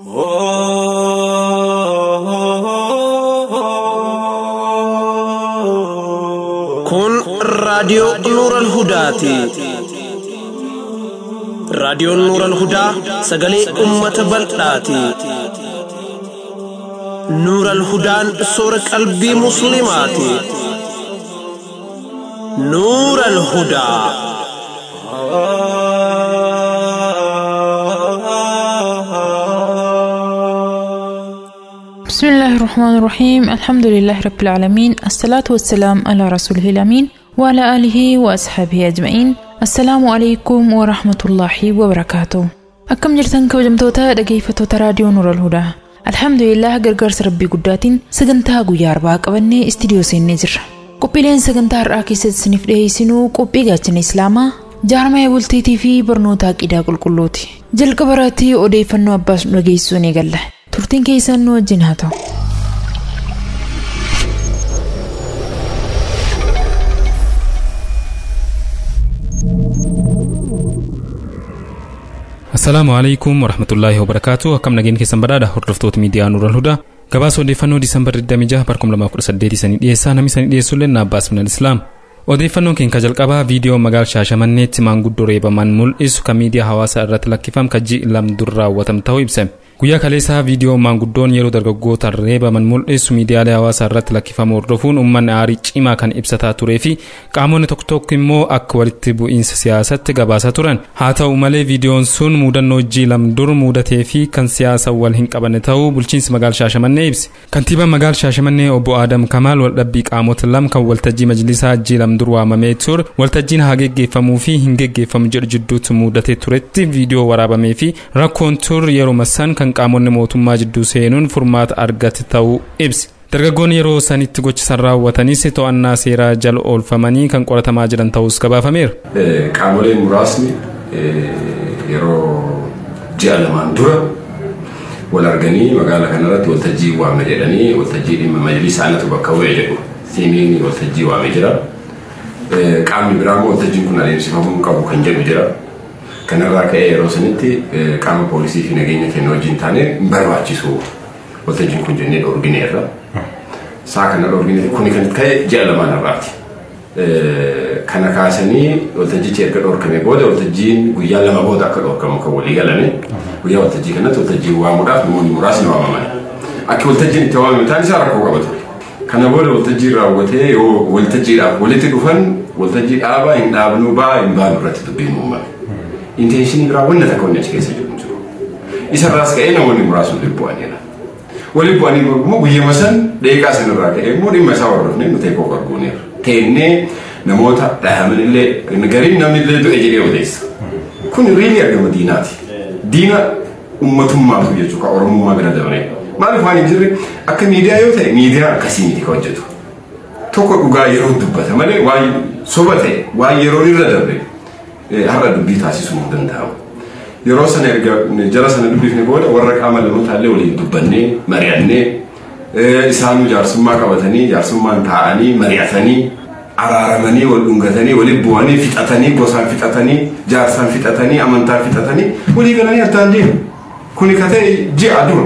Kun raadiyoo Nuuran Hudaati. Raadiyoon Nuuran Hudaa sagalee uummata bal'aati. Nuuran Hudaan soora qalbii Musliimaati. Nuuran Hudaa. بسم الله الرحمن الرحيم الحمد لله رب العالمين الصلاة والسلام على رسوله الأمين وعلى آله وأصحابه أجمعين السلام عليكم ورحمة الله وبركاته أكم جرتن كوجمتوتا dhaggeeffattoota raadiyoo Nuural Hudaa Alhamdulillah gargaarsa rabbii guddaatiin sagantaa guyyaa arbaa qabannee istiidiyoo seennee jirra. Qophiileen sagantaa har'aa keessatti isiniif dhiyeessinuu qophii gaachana Islaamaa jaarmaya bultiitii fi barnoota aqidaa qulqulluuti. Jalqaba irratti odeeffannoo abbaas nu dhageessisuu ni galla. Turtiin keessan nu wajjin haa ta'u. Assalaamu alaikum warahmatullaahi wabarakaatu akkam nageen keessan badhaadha hordoftoota miidiyaa Nuural Hudaa gabaasa odeeffannoo Diisambar 26 2018 sanii dhiyeessaa namni sanii dhiyeessullee Naabbaas Minal Islaam. Odeeffannoon keenya jalqabaa viidiyoo magaala Shaashamanneetti maanguddoo reebaman mul'isu kan miidiyaa hawaasaa irratti lakkifame kajji lamdur raawwatame ta'uu ibsame. Guyyaa kaleessaa viidiyoo maanguddoon yeroo dargaggootaan reebaman mul'isu miidiyaalee hawaasaa irratti lakkifame hordofuun uummanni aarii cimaa kan ibsataa turee fi qaamonni tokko tokko immoo akka walitti bu'iinsa siyaasatti gabaasaa turan. Haa ta'u malee viidiyoon sun muudannoo jii lamdur muudatee fi kan siyaasa wal hin qabanne ta'uu bulchiinsi magaala Shaashamannee ibse. Kantiibaan magaala Shaashamannee obbo Adam Kamaal waldhabbii qaamota lama kan waltajjii majlisaa jii lamdur waamamee ture waltajjiin haa geggeeffamuu fi hin geggeeffamu jedhu jidduutti muudatee turetti viidiyoo waraabamee fi rakkoon ture yeroo massan kan qaamonni mootummaa jidduu seenuun furmaata argate ta'uu ibse. Dargaggoonni yeroo sanitti gochisan raawwatanis to'annaa seeraa jala oolfamanii kan qoratamaa jiran ta'us gabaafameera. Qaamoleen muraasni yeroo ji'a lamaan dura wal arganii magaala kanarratti waltajjii waame jedhanii waltajjii dhimma majlisa anatu bakka bu'e jedhu siimiin waltajjii waame jira. Qaamni biraa immoo waltajjiin kun adeemsifamuu qabu kan jedhu jira. kanarraa ka'ee yeroo sanitti qaama poolisii fi nageenya kennu wajjin taane hin barbaachisu waltajjiin kun jennee dhoorgineerra. Saa kana dhoorgineeti kuni kan ka'e ji'a lamaan irraati. Kana kaasanii waltajjichi erga dhoorkame booda waltajjiin guyyaa lama booda akka dhoorkamu kan walii galame guyyaa waltajjii kanatti waltajjii waamuudhaaf namoonni muraasni waamaman. Akka waltajjiin itti waamame taan isaa rakkoo qaba ture. Kana booda waltajjii raawwatee yoo waltajjiidhaaf walitti dhufan waltajjii dhaabaa hin dhaabnuu ba'aa hin baanu irratti dubbiin uumame. intentionii biraa wanna takka wanni achi keessa jiru jiru. Isarraas ka'ee namoonni muraasni waliin bu'aniidha. Waliin bu'anii immoo guyyama san deeqaa sanarraa ka'ee immoo dhimma isaa hordofnee nu teekoo arguuneera. Teennee namoota dhahaman illee gariin namni illee du'e jedhee odeessa. Kun riilii argama diinaati. Diina ummatummaatu jechuudha oromummaa bira dabalee. Maaliif waan hin jirre akka miidiyaa yoo ta'e miidiyaa akkasii miti kan hojjetu. Tokko dhugaa yeroo dubbata malee waan soba ta'e waan yeroo irra darbe har'a dubbii taasisuu hin danda'amu. Yeroo sana erga jara sana dubbifne booda warra qaama lamootallee waliin dubbannee mari'annee isaanuu jaarsummaa qabatanii jaarsummaan taa'anii mari'atanii araaramanii wal dhungatanii waliin bu'anii fixatanii gosaan fixatanii jaarsaan fixatanii amantaan fixatanii walii galanii addaan deemu. Kuni ka ta'e ji'a dura.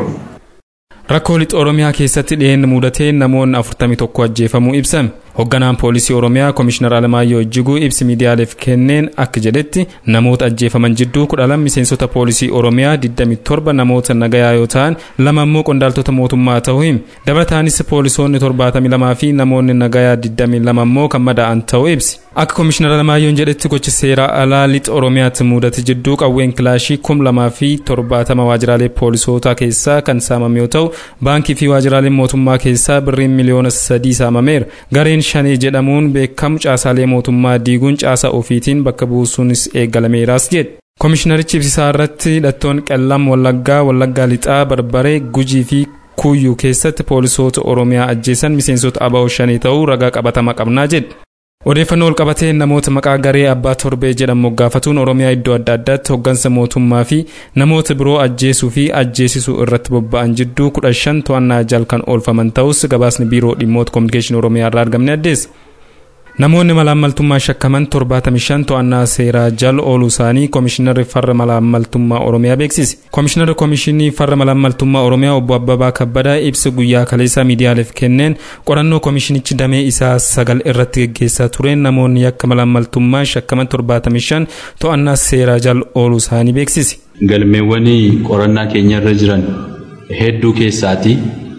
Rakkoo lixa Oromiyaa keessatti dhiyeenya mudatee namoonni 41 ajjeefamuu ibsame. Hoogganaan poolisii Oromiyaa Komishinar Alamaayyoo Ijjiguu ibsi miidiyaaleef kenneen akka jedhetti namoota ajjeefaman jidduu 12 miseensota poolisii Oromiyaa 27 namoota nagayaa yoo ta'an lama immoo qondaaltota mootummaa ta'uu hime. Dabalataanis poolisoonni 72 fi namoonni nagayaa 22 immoo kan madaa'an ta'uu ibsi. Akka Komishinar Alamaayyoon jedhetti gochi seeraa alaa lixa Oromiyaatti mudate jidduu qawween kilaashii 2000 fi 70 waajjiraalee poolisootaa keessaa kan saamame yoo ta'u baankii fi waajjiraaleen mootummaa keessaa birriin miliyoona 3 saamameera. Gareen shanee jedhamuun beekamu caasaalee mootummaa diiguun caasaa ofiitiin bakka buusuunis eegalameeraas jedhe. Komishinarichi ibsisaa irratti hidhattoonni qellam wallaggaa wallaggaa lixaa barbaree gujii fi kuyyuu keessatti poolisoota oromiyaa ajjeesan miseensota aba'oo shanii ta'uu ragaa qabatama qabnaa jedhe. Odeeffannoo ol qabatee namoota maqaa garee abbaa torbee jedhamu gaafatuun oromiyaa iddoo adda addaatti hoggansa mootummaa fi namoota biroo ajjeesuu fi ajjeesisuu irratti bobba'an jidduu kudha shan to'annaa jala kan oolfaman ta'us gabaasni biiroo dhimmoota koominikeeshinii oromiyaa irraa argamne addeessa. namoonni malaammaltummaa shakkaman 75 to'annaa seeraa jala ooluu isaanii koomishinarri farra malaammaltummaa oromiyaa beeksise koomishinarri koomishinii farra malaammaltummaa oromiyaa obbo abbabaa kabbadaa ibsa guyyaa kaleessaa miidiyaaleef kenneen qorannoo koomishinichi damee isaa sagal irratti geggeessaa tureen namoonni yakka malaammaltummaa shakkaman 75 to'annaa seeraa jala ooluu isaanii beeksise. galmeewwan qorannaa keenya irra jiran hedduu keessaati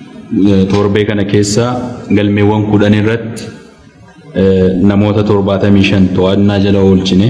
torbee kana keessa galmeewwan kudhan irratti namoota torbaatamii shan to'annaa jala oolchine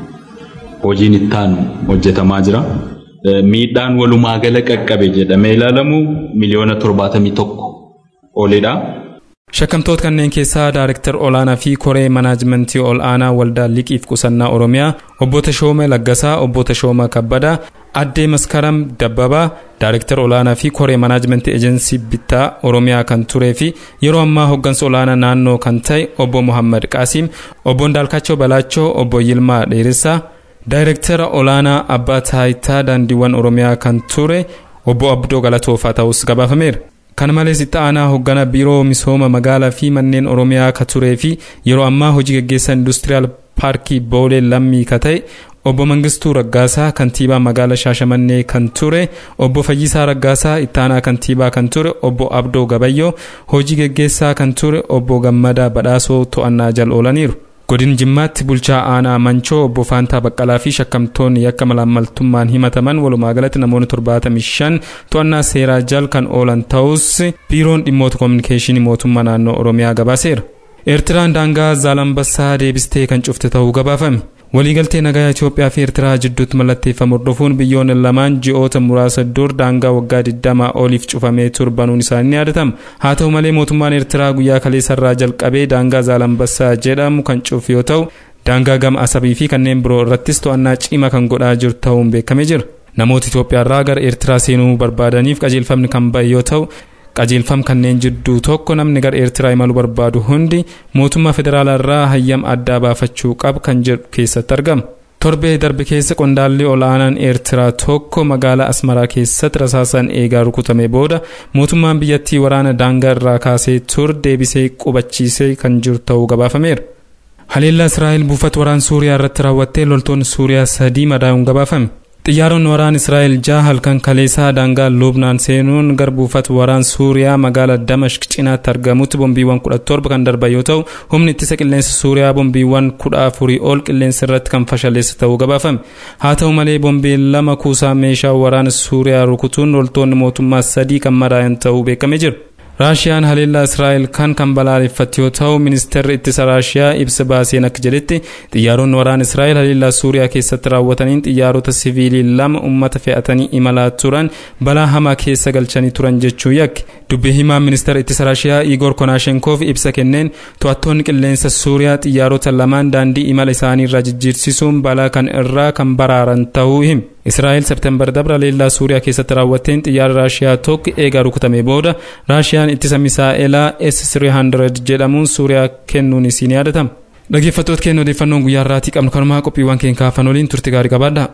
hojiin ittaanu hojjetamaa jira. Miidhaan walumaa gala qaqqabe jedhamee ilaalamu miliyoona torbaatamii tokko oliidha. Shakkamtoota kanneen keessaa Daayirektar Olaanaa fi Koree Manaajimentii Ol'aanaa Waldaa Liqiif Qusannaa Oromiyaa, Obbo Tashooma Laggasaa, Obbo Tashooma Kabbadaa, Addee Maskaram Dabbabaa, Daayirektar Olaanaa fi Koree Manaajimentii Ejensii Bittaa Oromiyaa kan turee fi yeroo ammaa hooggansa olaanaa naannoo kan ta'e Obbo Muhammad Qaasiim, Obbo Ndaalkachoo Balaachoo, Obbo Yilmaa Dheeressaa, Daayirektara Olaanaa Abbaa Taayitaa Daandiiwwan Oromiyaa kan ture Obbo Abdoo Galatoofaa ta'us gabaafameera. kana malees itti aanaa hoogganaa biiroo misooma magaalaa fi manneen oromiyaa ka turee fi yeroo ammaa hojii gaggeessaa industiriyaal paarkii boolee lammii ka ta'e obbo Mangistuu Raggaasaa kantiibaa magaalaa Shaashamannee kan ture obbo Fayyisaa Raggaasaa itti aanaa kantiibaa kan ture obbo Abdoo Gabayyoo hojii gaggeessaa kan ture obbo Gammadaa Badhaasoo to'annaa jala oolaniiru. godin jimmaatti bulchaa aanaa mancoo obbo Faantaa Baqqalaa fi shakkamtoonni yakka malaammaltummaan himataman walumaa galatti namoonni 75 to'annaa seeraa jala kan oolan ta'us biiroon dhimmoota koominikeeshinii mootummaa naannoo oromiyaa gabaaseera. eertiraan daangaa zaalambassaa deebistee kan cufte ta'uu gabaafame. waliigaltee nagaa Itoophiyaa fi Eertiraa jidduutti mallatteeffamu hordofuun biyyoonni lamaan ji'oota muraasa dur daangaa waggaa 20 oliif cufamee turbanuun isaanii ni yaadatama. Haa ta'u malee mootummaan Eertiraa guyyaa kaleessarraa jalqabee daangaa Zaalambassaa jedhamu kan cufu yoo ta'u daangaa gama asabii fi kanneen biroo irrattis to'annaa cimaa kan godhaa jiru ta'uun beekamee jira. Namoota Itoophiyaarraa gara Eertiraa seenuu barbaadaniif qajeelfamni kan ba'e yoo ta'u qajeelfam kanneen jidduu tokko namni gara eertiraa imaluu barbaadu hundi mootummaa federaalaa irraa hayyama addaa baafachuu qaba kan jedhu keessatti argama. torbee darbe keessa qondaalli ol'aanaan eertiraa tokko magaalaa asmaraa keessatti rasaasaan eegaa rukutame booda mootummaan biyyattii waraana daangaa irraa kaasee tur deebisee qubachiisee kan jiru ta'uu gabaafameera. haleellaa israa'el buufata waraan suuriyaa irratti raawwattee loltoonni suuriyaa sadii madaa'uun gabaafame. xiyyaaronni waraan israa'el jaha halkan kaleessaa daangaa lubnaan seenuun gara buufata waraan suuriyaa magaalaa damashq cinaatti argamutti bombiiwwan 17 kan darban yoo ta'u humni ittisa qilleensa suuriyaa bombiiwwan 14 ol qilleensa irratti kan fashaleessa ta'uu gabaafame haa ta'u malee bombiin lama kuusaa meeshaa waraana suuriyaa rukutuun loltoonni mootummaa sadii kan madaa'an ta'uu beekamee jira. raashiyaan haleellaa israa'el kan kan balaaleffatte yoo ta'u ministeerri ittisa raashiyaa ibsa baaseen akka jedhetti xiyyaaronni waraana israa'el haleellaa suuriyaa keessatti raawwataniin xiyyaarota siviilii lama ummata fe'atanii imalaa turan balaa hamaa keessa galchanii turan jechuu yakke dubbii himaan ministeera ittisa raashiyaa igor konaashenkoof ibsa kenneen to'attoonni qilleensa suuriyaa xiyyaarota lamaan daandii imala isaanii irraa jijjiirsisuun balaa kan irraa kan baraaran ta'uu hime. israa'el septembar dabra haleellaa suuriyaa keessatti raawwatteen xiyyaara raashiyaa tokko eegaa rukutame booda raashiyaan ittisa misaa'elaa s300 jedhamuun suuriyaa kennuun isiin yaadatama. dhaggeeffattoota keenya odeeffannoon guyyaa irraatii qabnu kanumaa qophiiwwan keenya kaafan waliin turte gaarii qabaadha.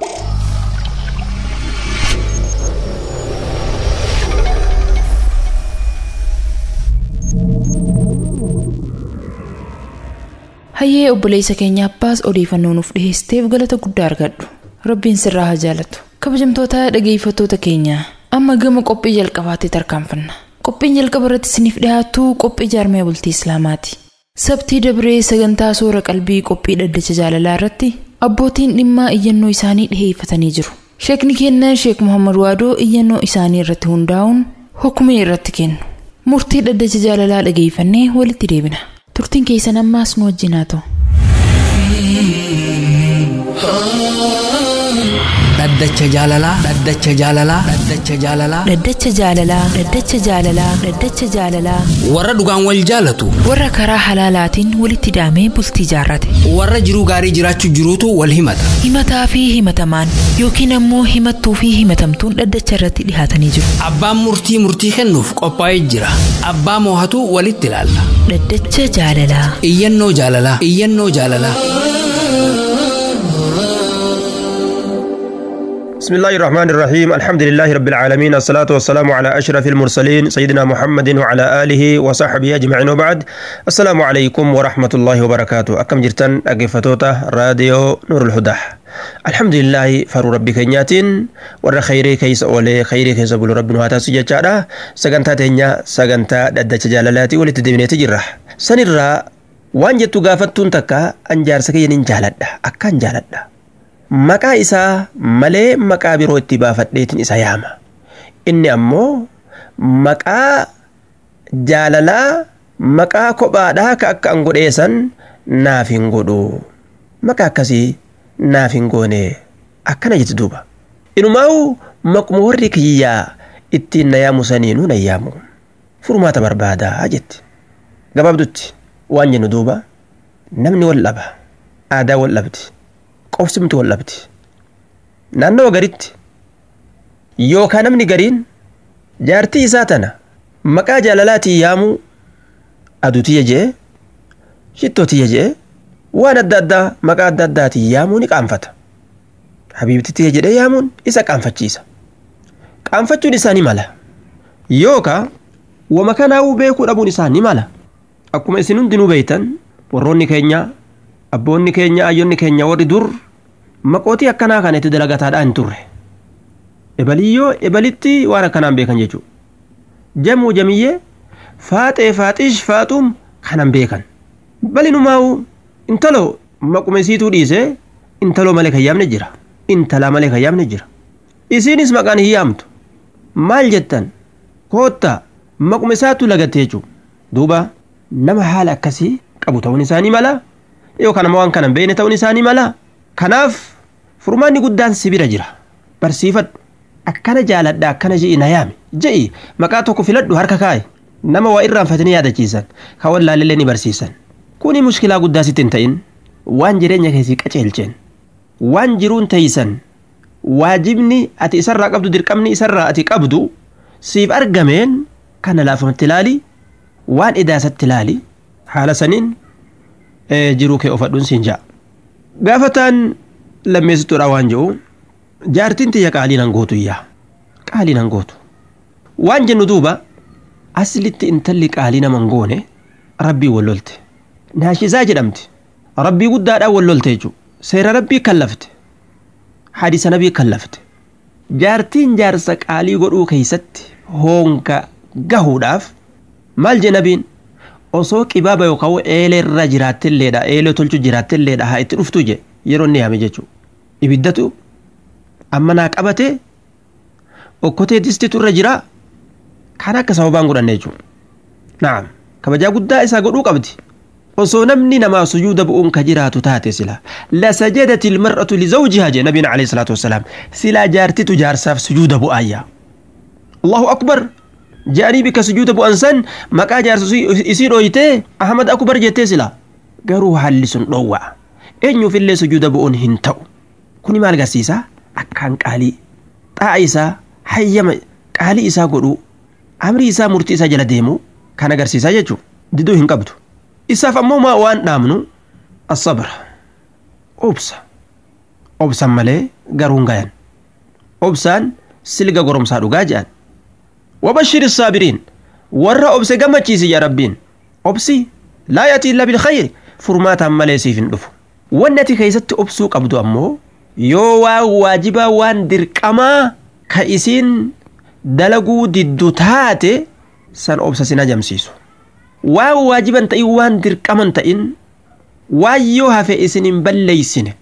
hayyee obboleessa keenya abbaas odeeffannoo nuuf dhiheesseef galata guddaa argadhu rabbiin sirraa haa jaalatu kabajamtoota dhageeffattoota keenya amma gama qophii jalqabaatti tarkaanfanna qophiin jalqaba irratti isiniif dhiyaatu qophii jaarmee bultii islaamaati sabtii dabree sagantaa soora qalbii qophii dhaddacha jaalalaa irratti abbootiin dhimmaa iyyannoo isaanii dhiheeffatanii jiru sheekni keenya sheek muhammad waadoo iyyannoo isaanii irratti hundaa'uun hukumii irratti kennu murtii dhaddacha jaalalaa dhageeffannee walitti deebina turtiin keessan ammaas nu wajjin haa ta'u. dhaddacha jaalalaa dhaddacha jaalalaa dhaddacha jaalalaa dhaddacha jaalalaa dhaddacha jaalalaa dhaddacha jaalalaa warra dhugaan wal jaalatu warra karaa halaalaatiin walitti daamee bultii jaarrate warra jiruu gaarii jiraachuu jiruutu wal himata himataa fi himatamaan yookiin ammoo himattuu fi himatamtuun dhaddacha irratti dhihaatanii jiru abbaan murtii murtii kennuuf qophaa'ee jira abbaa moohatu walitti ilaalla dhaddacha jaalalaa iyyannoo jaalalaa iyyannoo jaalalaa بسم الله الرحمن الرحيم الحمد لله رب العالمين الصلاة والسلام على أشرف المرسلين سيدنا محمد وعلى آله وصحبه أجمعين وبعد السلام عليكم ورحمة الله وبركاته أكم جرتن أقفتوتا راديو نور الهدى الحمد لله فرو ربي كنياتين ور خيري كيس أولي خيري كيس أبو رب نواتا سجاجة سجنتا تنيا سجنتا ددت جلالاتي ولتدبني تجرح سنرى waan jettu gaafattuun takka an jaarsa kiyya nin jaaladha akkaan jaaladha maqaa isaa malee maqaa biroo itti baafadheetin isa yaama inni ammoo maqaa jaalalaa maqaa kophaadhaa ka akka an godheesan naaf hin godhu maqaa akkasii naaf hin goone akkana jetti duuba inumaa'u maquma warri kiyyaa ittiin na yaamu saniinuu na yaamu furmaata barbaadaa jetti gabaabdutti waan jennu duuba namni wal dhaba aadaa wal dhabdi qobsimti wal dhabdi naannawa garitti yookaan namni gariin jaartii isaa tana maqaa jaalalaatiin yaamu aduutiyya jee shittootiya jee waan adda addaa maqaa adda addaatiin yaamuu ni qaanfata habiibtitiyya jedhee yaamuun isa qaanfachiisa qaanfachuun isaa ni mala yookaan wama kanaa'uu beekuu dhabuun isaa ni mala akkuma isin hundinuu beeytan warroonni keenya abboonni keenya ayyonni keenya warri dur maqootii akkanaa kana itti dalagataadhaa hin turre ebaliyyoo ebalitti waan akkanaan beekan jechuudha jamuu jamiyyee faaxee faaxish faaxuum kanan beekan balinumaa'u intalo maquma isiituu dhiisee intaloo malee kan yaamne jira intalaa malee kan yaamne jira isiinis maqaan hin yaamtu maal jettan koottaa maquma isaatu lagatte jechuudha duuba nama haala akkasii qabu ta'uun isaanii mala yookaan nama waan kana hin beekne ta'uun isaanii mala kanaaf furmaanni guddaan si bira jira barsiifadhu akkana jaaladha akkana je'i na yaami je'i maqaa tokko filadhu harka kaa'i nama waa irraanfatanii yaadachiisan kan wallaallee ni barsiisan kuni mushkilaa guddaa sitti hin ta'in waan jireenya keessii qaceelcheen waan jiruun ta'isan waajibni ati isarraa qabdu dirqamni isarraa ati qabdu siif argameen kana laafamatti ilaali waan idaasatti ilaali haala saniin jiruu kee ofadhuun siin ja'a. Gaafataan lammeessituudha waan jedhu jaartiin tiyya qaalii nan gootu iyyaa qaalii nan gootu waan jennu duuba aslitti intalli qaalii naman goone rabbii wallolte naashisaa jedhamti rabbii guddaadhaan wallolte jechuudha seera rabbii kallafte hadisa nabii kallafte jaartiin jaarsa qaalii godhuu keeysatti hoonka gahuudhaaf maal je nabiin osoo qibaaba yookaan eeleerra jiraattelleedha eelee tolchu jiraattelleedha haa itti dhuftu je yeroo inni yaame jechuudha ibiddatu amma naa qabate okkotee distitu irra jira kan akka sababaan godhanne jechuudha naam kabajaa guddaa isaa godhuu qabdi osoo namni namaa sujuuda bu'uun ka jiraatu taate sila lasajadati ilmar'atu lizawjihaa jee nabiin alayhi salaatu wassalaam silaa jaartitu jaarsaaf sujuuda bu'aayya allahu akbar je'anii bikka sujuuda bu'an san maqaa jaarsa isii dhooytee ahmad akbar jettee sila garuu haalli sun dhoowwa'a eenyuufillee sujuuda bu'uun hin ta'u kuni maal agarsiisa akkaan qaalii xaa'a isaa hayyama qaalii isaa godhuu amrii isaa murtii isaa jala deemu kan agarsiisaa jechuudha diduu hin qabdu isaaf ammoo maa waan dhaamnu asabra obsa obsan malee garuun gayan obsaan silga goromsaa dhugaa jedhan وبشر الصابرين ورا أبس جمتشيسي يا ربين أبسي لا يأتي إلا بالخير فرمات عما ليس في الدفو والنتي كيست أبسو قبضو أمو يو واجبا وان درقما كإسين دلقو ددو تاتي سان أبسا سنا جمسيسو waa waajiban ta'in waan dirqaman ta'in waan yoo hafe isinin balleeysine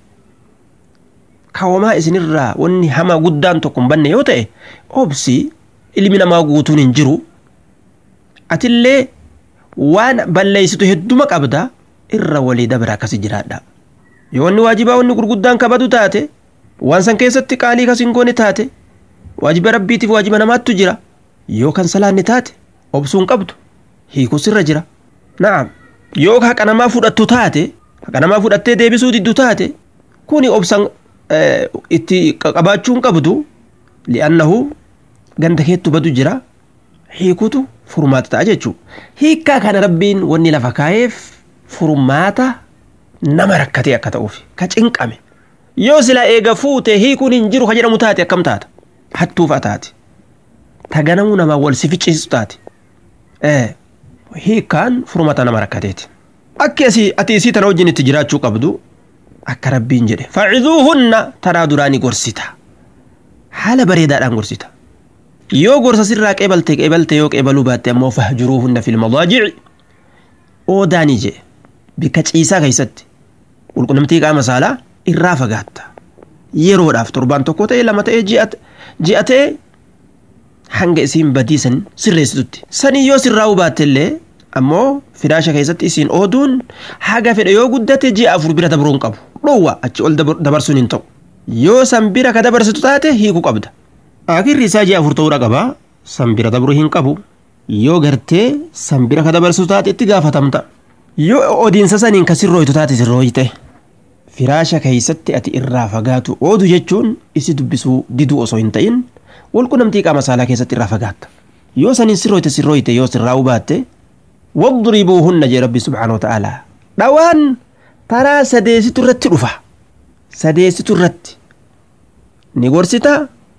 kawamaa isinirraa wanni hamaa guddaan tokko hin banne yoo ta'e obsi ilmi namaa guutuun hin jiru atillee waan balleeysitu hedduma qabda irra walii dabra akkasi jiraadha yoo wanni waajibaa wanni gurguddaan kabadu taate waan san keessatti qaalii kas hin goone taate waajiba rabbiitiif waajiba namaattu jira yoo kan salaanni taate obsuun qabdu hiikus irra jira na'am yoo haqa namaa fudhattu taate haqa namaa fudhattee deebisuu diddu taate kuni obsan itti qabaachuun qabdu li'annahu ganda keettu badu jira hiikutu furmaata ta'a jechuu hiikkaa kana rabbiin wanni lafa kaa'eef furmaata nama rakkatee akka ta'uuf ka cinqame yoo silaa eega fuute hiikuun hin jiru ka jedhamu taate akkam taata hattuufa taate ta ganamuu namaa wal si ficcisiisu taate hiikaan furmata nama rakkateeti akki asii ati isii tana wajjin itti jiraachuu qabdu akka rabbiin jedhe faciduuhunna taraa duraanii gorsita haala bareedaadhaan gorsita yoo gorsa sirraa qeebalte qeebalte yoo qeebaluu baatte ammoo fahjuruuhunna fil madaajici oodaanii jedhe bikka ciisaa keessatti qulqunnamtii qaama saalaa irraa fagaatta yeroodhaaf torbaan tokko ta'e lama ta'e ji'a ta'e hanga isiin badiisan sirreessitutti sanii yoo sirraa baatte illee ammoo firaasha keessatti isiin ooduun haga fedhe yoo guddate ji'a afur bira dabruu hin qabu dhowwa achi ol dabarsuun hin ta'u yoo san bira ka dabarsitu taate hiikuu qabda akirri isaa ji'a afur ta'uu qaba san bira dabruu hin qabu yoo gartee san bira ka dabarsitu taate itti gaafatamta yoo odiinsa saniin ka sirrooytu taate sirrooyte firaasha keessatti ati irraa fagaatu oodu jechuun isi dubbisuu diduu osoo hin ta'in walqunnamtii qaama saalaa keessatti irraa fagaatta yoo saniin sirrooyte sirrooyte yoo sirraa baatte wadribuuhunna jee rabbi subhaanahu wa ta'aalaa dhawaan taraa sadeesitu irratti dhufa sadeesitu irratti ni gorsita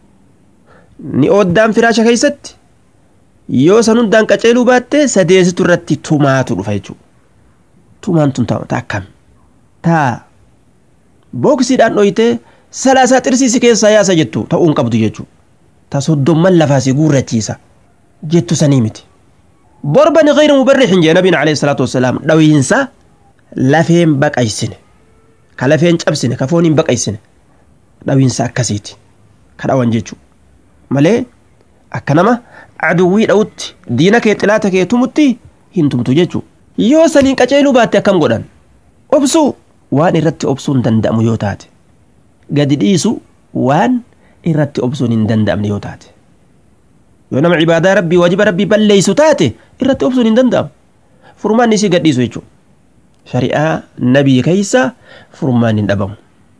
ni ooddaan firaasha keessatti yoo san hundaan qaceeluu baatte sadeesitu irratti tumaatu dhufa jechuudha tumaan tun ta'a akkam taa booksiidhaan dhoyitee salaasaa xirsiisi keessaa yaasa jettu ta'uu hin qabdu jechuudha ta soddomman lafaasi guurrachiisa jettu sanii miti borbani gayri mubarrixin jee nabiin alayhi salaatu wassalaam dhawiinsa lafeen baqaysine ka lafeen cabsine ka fooniin baqaysine dhawiinsa akkasiiti ka dhawan jechuudha malee akka nama aduwwii dha'utti diina kee xilaata kee tumutti hin tumtu jechuudha yoo saniin qaceeluu baatte akkam godhan obsuu waan irratti obsuun danda'amu yoo taate gadi dhiisu waan irratti obsuun hin danda'amne yoo taate yoo nama cibaadaa rabbii wajiba rabbii balleeysu taate irratti obsuun hin danda'amu furmaan isii gadhiisu jechuudha shari'aa nabii keeysa furmaan hin dhabamu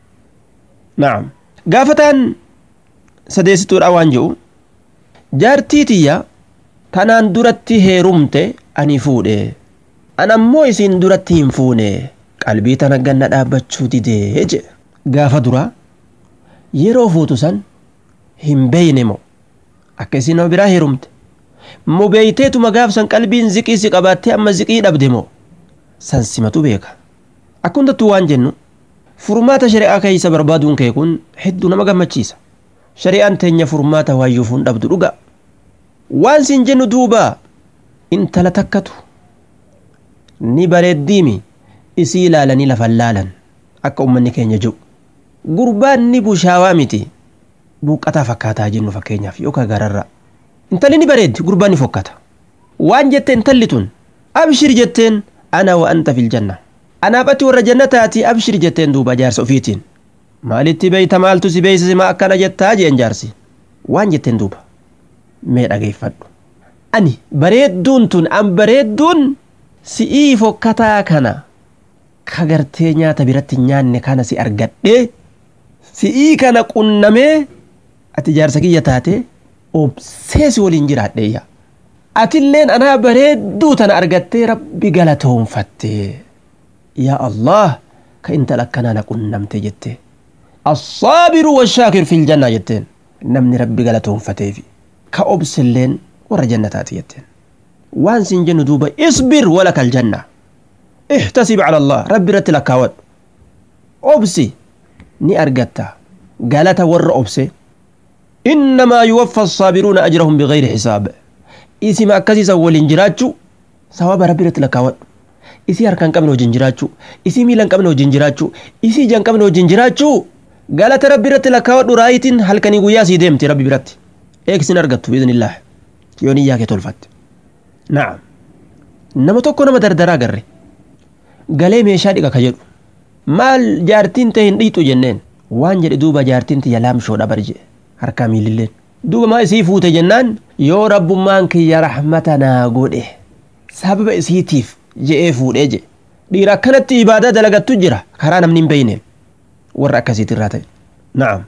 naam gaafataan sadeessituudha waan jedhu jaartii tiyya tanaan duratti heerumte ani fuudhe an ammoo isiin duratti hin fuune qalbii tana ganna dhaabbachuu didee jedhe gaafa duraa yeroo fuutu san hin beeyne moo akka isiin nama biraa heerumte moo beeyteetuma gaaf san qalbiin ziqii si qabaattee amma ziqii dhabde moo san simatu beeka akka hundattuu waan jennu furmaata shari'aa keeysa barbaaduun kee kun hedduu nama gammachiisa shari'aan teenya furmaata waayyuuf hin dhabdu dhuga waan siin jennu duuba intala takkatu ni bareeddiimi isii ilaalanii lafan laalan akka ummanni keenya jiru gurbaan ni bushaawaa miti buuqqataa fakkaataa jennu fakkeenyaaf yookaan gararraa intalli ni bareeddi gurbaan ni fokkata waan jette intalli tun abshir jetteen ana wa anta fil janna anaaf ati warra jannataati abshir jetteen duuba jaarsa ofiitiin maalitti beeyta maaltu si beeysise maa akkana jettaa jeen jaarsi waan jetteen duuba mee dhageeffadhu ani bareedduun tun an bareedduun si'ii fokkataa kana ka gartee nyaata biratti nyaanne kana si argadhee si'ii kana qunnamee ati jaarsa kiyya taate obsee si waliin jiraadheeyya atilleen anaa bareedduu tana argattee rabbi galatoonfatte yaa allah ka intala akkanaa na qunnamte jette assaabiru washaakiru fil jannaa jetteen namni rabbi galatoonfateefi ka obsilleen warra jannataati jetteen waan sin jennu duuba isbir walaka aljanna ihtasib cala allah rabbi irratti lakkaawwadhu obsi ni argatta galata warra obse innamaa yuwaffa assaabiruuna ajrahum bigayri xisaab isima akkasiisan waliin jiraachuu sawaaba rabbi irratti lakkaawwadhu isii harka hin qabne wajjin jiraachuu isii miila hin qabne wajjin jiraachuu isii ija hin qabne wajjin jiraachuu galata rabbi irratti lakkaawwadhu raayitiin halkanii guyyaa sii deemti rabbi biratti eegsin argattu biidnillaah yoo niyyaa kee tolfatte na'am nama tokko nama dardaraa garre galee meeshaa dhiqa ka jedhu maal jaartiin ta'e hin dhiixu jenneen waan jedhe duuba jaartiin tiyya laamshoodha bar jedhe harkaa miililleen duuba maa isii fuute jennaan yoo rabbummaan kiyya rahmata naa godhe sababa isiitiif je'ee fuudhee jedhe dhiira akkanatti ibaadaa dalagattu jira karaa namni hin beeyneen warra akkasiitirraa ta'e na'am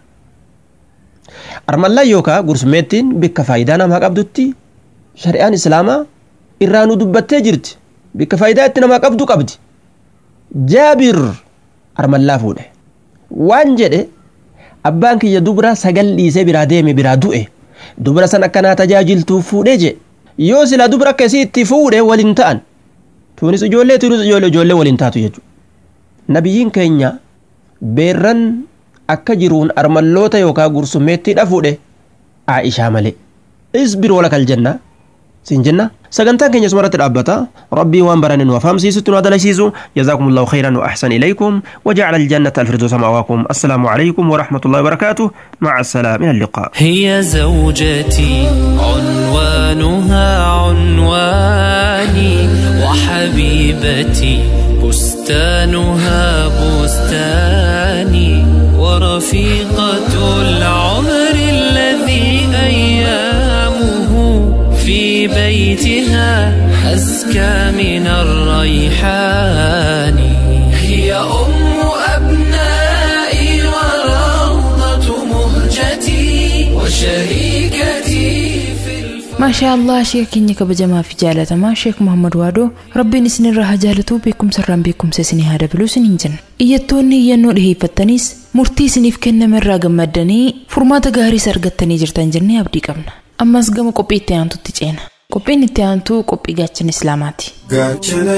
armallaan yookaa gursummeettiin bikka faayidaa namaa qabdutti shari'aan islaamaa irraa nu dubbattee jirti bikka faayidaa itti namaa qabdu qabdi jaabir armallaa fuudhe waan jedhe abbaan kiyya dubra sagal dhiisee biraa deeme biraa du'e dubra san akkanaa tajaajiltuuf fuudhee je yoo sila dubra akka isii itti fuudhe waliin ta'an tuunis ijoollee tuunis ijoollee ijoollee waliin taatu jechuudha nabiyyiin keenya beerran akka jiruun armalloota yookaan gursummeettiidha fuudhe aishaa malee isbir wala kal jenna siin jenna sagantaan keenya sumarratti dhaabbata rabbii waan barane nu afaamsiisutti nu adalasiisu jazaakum allahu khayran wa ahsan ilaykum وجعل الجنة الفردوس مأواكم السلام عليكم ورحمة الله وبركاته مع السلامة إلى اللقاء هي زوجتي عنوانها عنواني وحبيبتي بستانها بستاني ورفيقة العمر الذي أيامه في بيتها أزكى من الريحان هي أم أبنائي وروضة مهجتي وشريكتي في maashaa allah sheeka keenya kabajamaa fi jaalatamaa sheek muhammad waadoo rabbiin isinirraa haa jaalatuu beekumsarraan beekumsa isinii haa dabaluu isiniin jenna iyyattoonni iyyannoo dhiheeffattanis murtii isiniif kenname irraa gammaddanii furmaata gaariis argattanii jirtan jennee abdii qabna ammas gama qophii itti aantutti ceena qophiin itti aantuu qophii gaachana islaamaati gaachana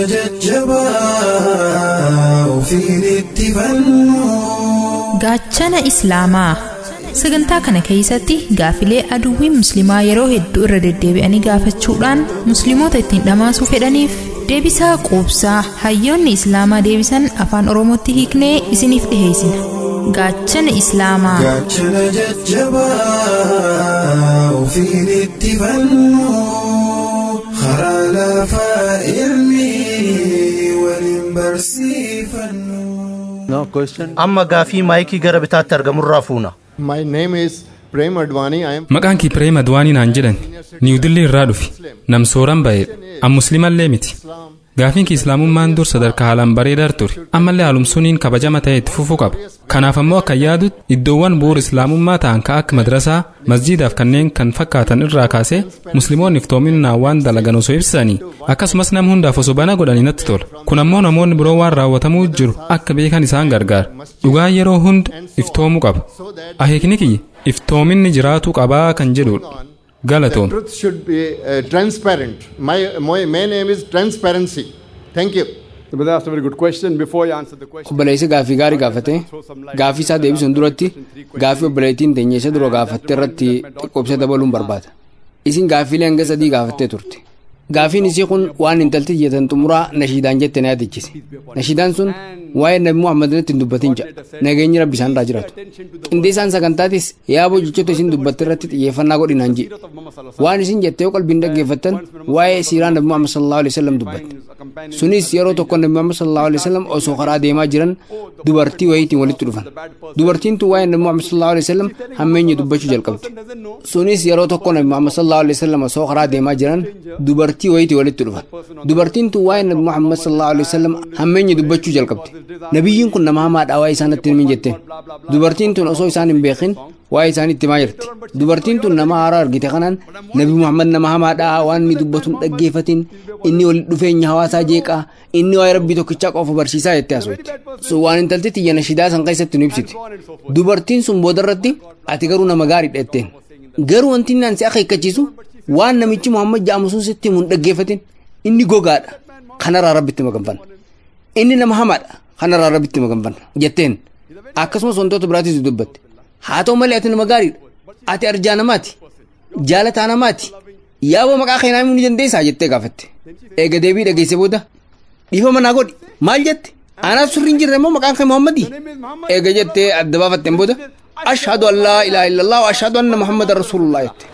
jajjabaa ofiin itti fannu gaachana islaamaa sagantaa kana keessatti gaafilee aduwwiin musliimaa yeroo hedduu irra deddeebi'anii gaafachuudhaan musliimoota ittiin dhamaasuu fedhaniif deebisaa quubsaa hayyoonni islaamaa deebisan afaan oromootti hiiknee isiniif dhiheessina gaachana islaamaa gaachana jajjabaa ofiin itti fannu karaa lafaa irni waliin barsiifannu. amma gaafii maayikii gara bitaatti argamurraa fuuna. My name is Prem Advani. I am maqaan kii pireem adwaanii naan jedhan niwudillee irraa dhufi nam sooran ba'e an muslimallee miti gaafiin kii islaamummaan dur sadarkaa haalaan bareedaa ture ammallee haalumsuuniin kabajama ta'e itti fufuu qaba kanaaf ammoo akka yaadutti iddoowwan bu'uura islaamummaa ta'an ka akka madrasaa masjiidaaf kanneen kan fakkaatan irraa kaasee musliimoonni iftoominaan waan dalagan osoo ibsanii akkasumas nam hundaaf osoo bana godhanii natti tola kun ammoo namoonni biroo waan raawwatamuu jiru akka beekan isaan gargaara dhugaa yeroo hunda iftoomuu qaba aheekni kiyya iftoominni jiraatuu qabaa kan jedhudha galatoom truth should be uh, transparent. My, my my name is transparency. Thank you. But that's a very good question. Before you answer the question, obboleessi gaaffii gaarii gaafate gaaffii isaa deebisuun duratti gaaffii obboleettiin teenya isa dura gaafatte irratti xiqqoobsa dabaluun barbaada isin gaaffiilee hanga sadii gaafattee turte gaaffiin isii kun waan intalti jetan xumuraa nashiidaan jette na yaadachiise nashiidaan sun waa'ee nabi muhammad irratti hin dubbatin jedha nageenyi rabbi isaan irraa jiraatu qindeessaan sagantaatis yaaboo jechoota isin dubbatte irratti xiyyeeffannaa godhinaan jedhe waan isin jettee qalbiin dhaggeeffattan waa'ee siiraa nabi muhammad sallallahu alaihi wasallam dubbatte sunis yeroo tokko nabi muhammad sallallahu alaihi wasallam osoo karaa deemaa jiran dubartii wayiitiin walitti dhufan dubartiin tun waa'ee nabi muhammad sallallahu alaihi wasallam hammeenya dubbachuu jalqabde sunis yeroo tokko nabi muhammad sallallahu alaihi wasallam osoo karaa deemaa jiran dubartii wayiitii walitti dhufan dubartiin tun waa'ee nabi muhammad sallallahu alaihi wasallam hammeenya dubbachuu jalqabde nabiyyiin kun nama hamaadha waa'ee isaanitti himin jetteen dubartiin tun osoo isaan hin beekin waa'ee isaanitti himaa jirti dubartiin tun nama haaraa argite kanaan nabi muhammad nama hamaadha waan inni dubbatu hin dhaggeeffatin inni walitti dhufeenya hawaasaa jeeqaa inni waa'ee rabbii tokkichaa qofa barsiisaa jettee haasofte sun waan intalti xiyya nashidaa san keessatti nu ibsite dubartiin sun boodarratti ati garuu nama gaariidha jetteen garuu wanti inni ansi akeekkachiisu waan namichi muhammad ja'amu sun sitti himu hin dhaggeeffatin inni gogaadha kanarraa rabbitti maganfanna inni nama hamaadha kanarraa rabbitti maganfanna jetteen akkasumas wantoota biraatis dubbatte haa ta'u malee ati nama gaariidha ati arjaa namaati jaalataa namaati yaaboo maqaa keenyaa himuu ni dandeessaa jettee gaafatte eega deebii dhageesse booda dhiifama naa godhi maal jette anaaf surri hin jirre immoo maqaan kee muhammadii eega jettee adda baafatteen booda ashhadu an laa ilaaha illallah wa ashhadu anna muhammadan rasuulullah jette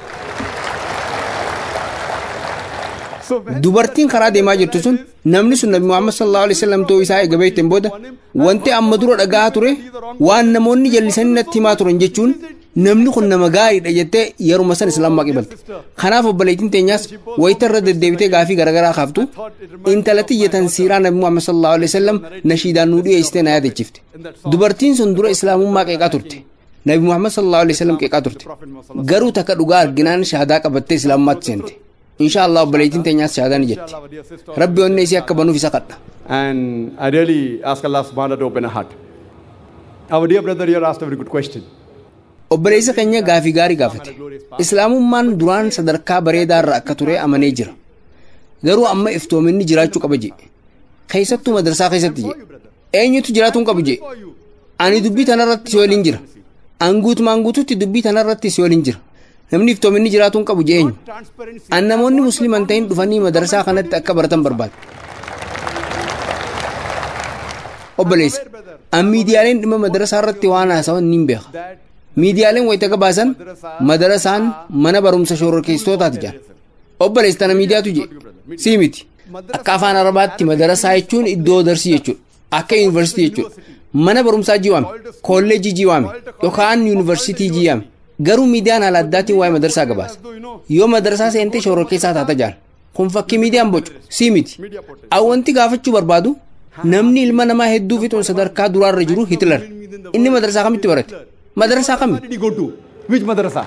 dubartiin karaa deemaa jirtu sun namni sun nabi muhammad sallallahu alaihi wasallam ta'uu isaa eega beekteen booda wanti amma dura dhagaa ture waan namoonni jallisanii natti himaa turan jechuun namni kun nama gaariidha jettee yeruma san islaamaa qibalte kanaaf obboleettiin teenyaas wayita irra deddeebitee gaafii garaagaraa kaaftu intalatti iyyatan siiraa nabi muhammad sallallahu alaihi wasallam nashiidaan nuu dhiyeessitee na yaadachiifte dubartiin sun dura islaamummaa qeeqaa turte nabi muhammad sallallahu alaihi wasallam qeeqaa turte garuu takka dhugaa arginaan shahaadaa qabattee islaamummaatti seente insha allah obboleettiin teenyaas shahaadaa ni jetti rabbi onnee isii akka banuuf isa kadha and I really ask Allah subhanahu wa ta'ala to open her heart. Our dear brother here asked a very good question. obboleessa keenya gaafii gaarii gaafate islaamummaan duraan sadarkaa bareedaa irra akka ture amanee jira garuu amma iftoominni jiraachuu qaba jee keessattuu madarsaa keessatti jee eenyutu jiraatuun qabu jee ani dubbii tanarratti si waliin jira anguutumaan guututti dubbii tanarratti si waliin jira namni iftoominni jiraatuun qabu jee eenyu an namoonni musliman ta'in dhufanii madarsaa kanatti akka baratan barbaada obboleessa an miidiyaaleen dhimma madarsaa irratti waan haasawan niin beeka miidiyaaleen wayita gabaasan madarasaan mana barumsa shororkeessitootaati jedhan obboleessa tana miidiyaatu je sii miti akka afaan arabaatti madarasaa jechuun iddoo darsii jechuudha akka yuunivarsiitii jechuudha mana barumsaa jiwaame kolleejii jiwaame yookaan yuunivarsiitii jiwaame garuu miidiyaan haala addaatiin waa'ee madarsaa gabaasa yoo madarsaa seentee shororkeessaa taata jaan kun fakkii miidiyaan bocu sii miti awwanti gaafachuu barbaadu namni ilma namaa hedduu fixuun sadarkaa duraarra jiru hitler inni madarsaa kamitti barate madarasa kami? Where did he go to? Which madrasa?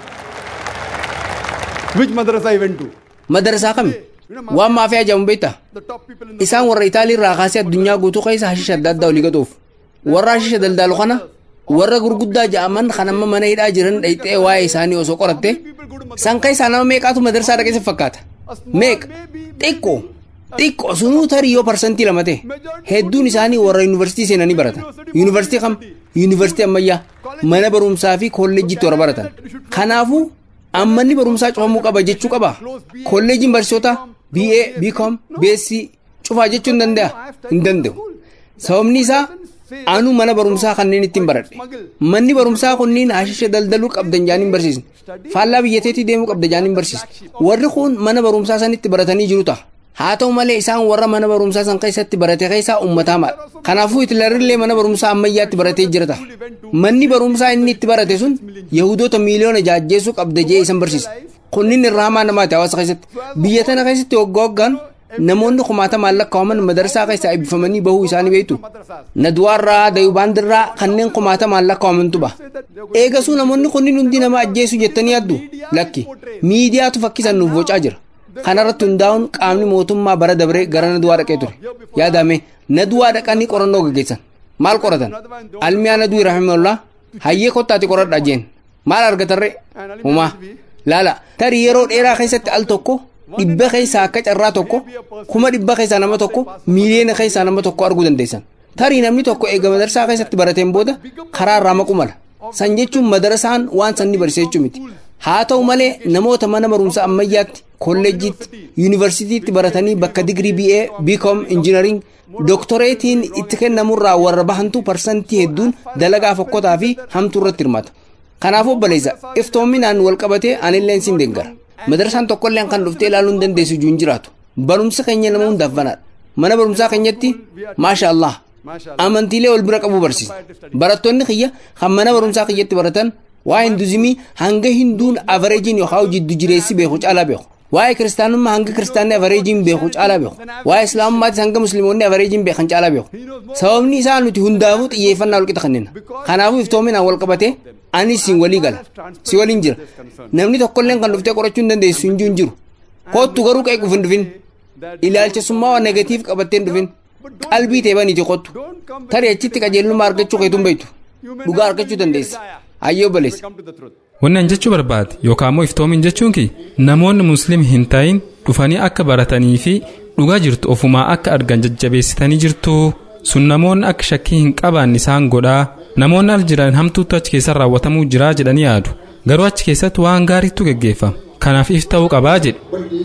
Which madrasa he went to? Madarasa kami? Waan maafii ajaa'amu beektaa? Isaan warra Itaalii irraa kaasee addunyaa guutuu keessa hashisha adda addaa olii gatuuf. Warra hashisha daldaalu kana warra gurguddaa ja'aman kan amma mana hidhaa jiran dhayxee waa'ee isaanii osoo qoratte san keessaa nama meeqaatu madarsaa dhaqeessa fakkaata? Meeqa? Xiqqoo. Xiqqoo sunuu tarii yoo parsantii lama ta'e hedduun isaanii warra yuunivarsiitii seenanii baratan. Yuunivarsiitii kam? Yuunivarsiitii ammayyaa mana barumsaa fi kolleejjiitti warra baratan. Kanaafuu ammanni barumsaa cufamuu qaba jechuu qaba. Kolleejiin barsiisota BA, BCom, BSc cufaa jechuu hin danda'a? Hin danda'u. Sababni isaa anu mana barumsaa kanneen ittiin baradhe. Manni barumsaa kunniin hashisha daldaluu qabdan jaaniin barsiisne. Faallaa biyyateetti deemuu qabda jaaniin barsiisne. Warri kun mana barumsaa sanitti baratanii jiru ta'a. haa ta'u malee isaan warra mana barumsaa san keessatti barate keessaa uummataa maal kanaafuu hitlerillee mana barumsaa ammayyaatti baratee jirata manni barumsaa inni itti barate sun yahudoota miiliyoona jaajjeessuu qabda jee isan barsiisa kunniin irraa hamaa namaati hawaasa keessatti biyya tana keessatti waggaa waggaan namoonni kumaata maallaqaawaman madarsaa keessaa eebbifamanii bahuu isaanii beektu naduwaarraa dayubaandirraa kanneen kumaata maallaqaawamantu baha eegasuu namoonni kunniin hundi nama ajjeessu jettanii yaaddu lakki miidiyaatu fakkisan nuuf bocaa jira kanarratti hundaa'uun qaamni mootummaa bara dabree gara naduwaa dhaqee ture yaadame naduwaa dhaqanii qorannoo gaggeessan maal qoratan almiyaa naduu rahimahullaa hayyee kottaati qoradha jeen maal argatarre humaa laala tarii yeroo dheeraa keessatti al tokko dhibba keessaa akka carraa tokko kuma dhibba keessaa nama tokko miiliyoona keessaa nama tokko arguu dandeessan tarii namni tokko eega madarsaa keessatti barateen booda karaa irraa maqu mala san jechuun madarasaan waan sanni barsiise jechuu miti haa ta'u malee namoota mana barumsa ammayyaatti kolleejjiitti yuunivarsiitiitti baratanii bakka digrii BA BCom injinaring doktoreetiin itti kennamurraa warra bahantu parsantii hedduun dalagaa fokkotaa fi hamtuu irratti hirmaata kanaaf obboleessa iftoominaan wal qabatee anilleen sin deeggara madarasaan tokkolleen kan dhuftee ilaaluu hin dandeessu ijuun jiraatu barumsa keenya nama hundaaf banaadha mana barumsaa keenyatti maasha allah amantiilee wal bira qabu barsiisa barattoonni kiyya kan mana barumsaa kiyyatti baratan waa'ee hinduzimii hanga hinduun avareejiin yookaan jiddu jireessi beeku caalaa beeku waa'ee kiristaanummaa hanga kiristaanni avareejiin beeku caalaa beeku waa'ee islaamummaattis hanga musliimoonni avareejiin beekan caalaa beeku sababni isaa nuti hundaafuu xiyyeeffannaa wal qixa kennina kanaafuu iftoominaan wal qabate anis siin walii gala si waliin jira namni tokkolleen kan dhuftee qorachuu hin dandeessu hin jiru kottu garuu qeequuf hin dhufin ilaalchasummaa waan negatiif qabattee hin dhufin qalbii teebaniiti kottu tarii achitti qajeelummaa argachuu keetuun beektu dhugaa argachuu dandeessa hayyoo baleessa. Wanni an jechuu barbaade yookaan immoo iftoomin jechuun ki namoonni musliim hin ta'in dhufanii akka baratanii fi dhugaa jirtu ofumaa akka argan jajjabeessitanii jirtu sun namoonni akka shakkii hin qabaanne isaan godhaa namoonni al jiran hamtuutu achi keessa raawwatamuu jiraa jedhanii yaadu garuu achi keessatti waan gaariitu geggeeffama kanaaf if ta'uu qabaa jedhe.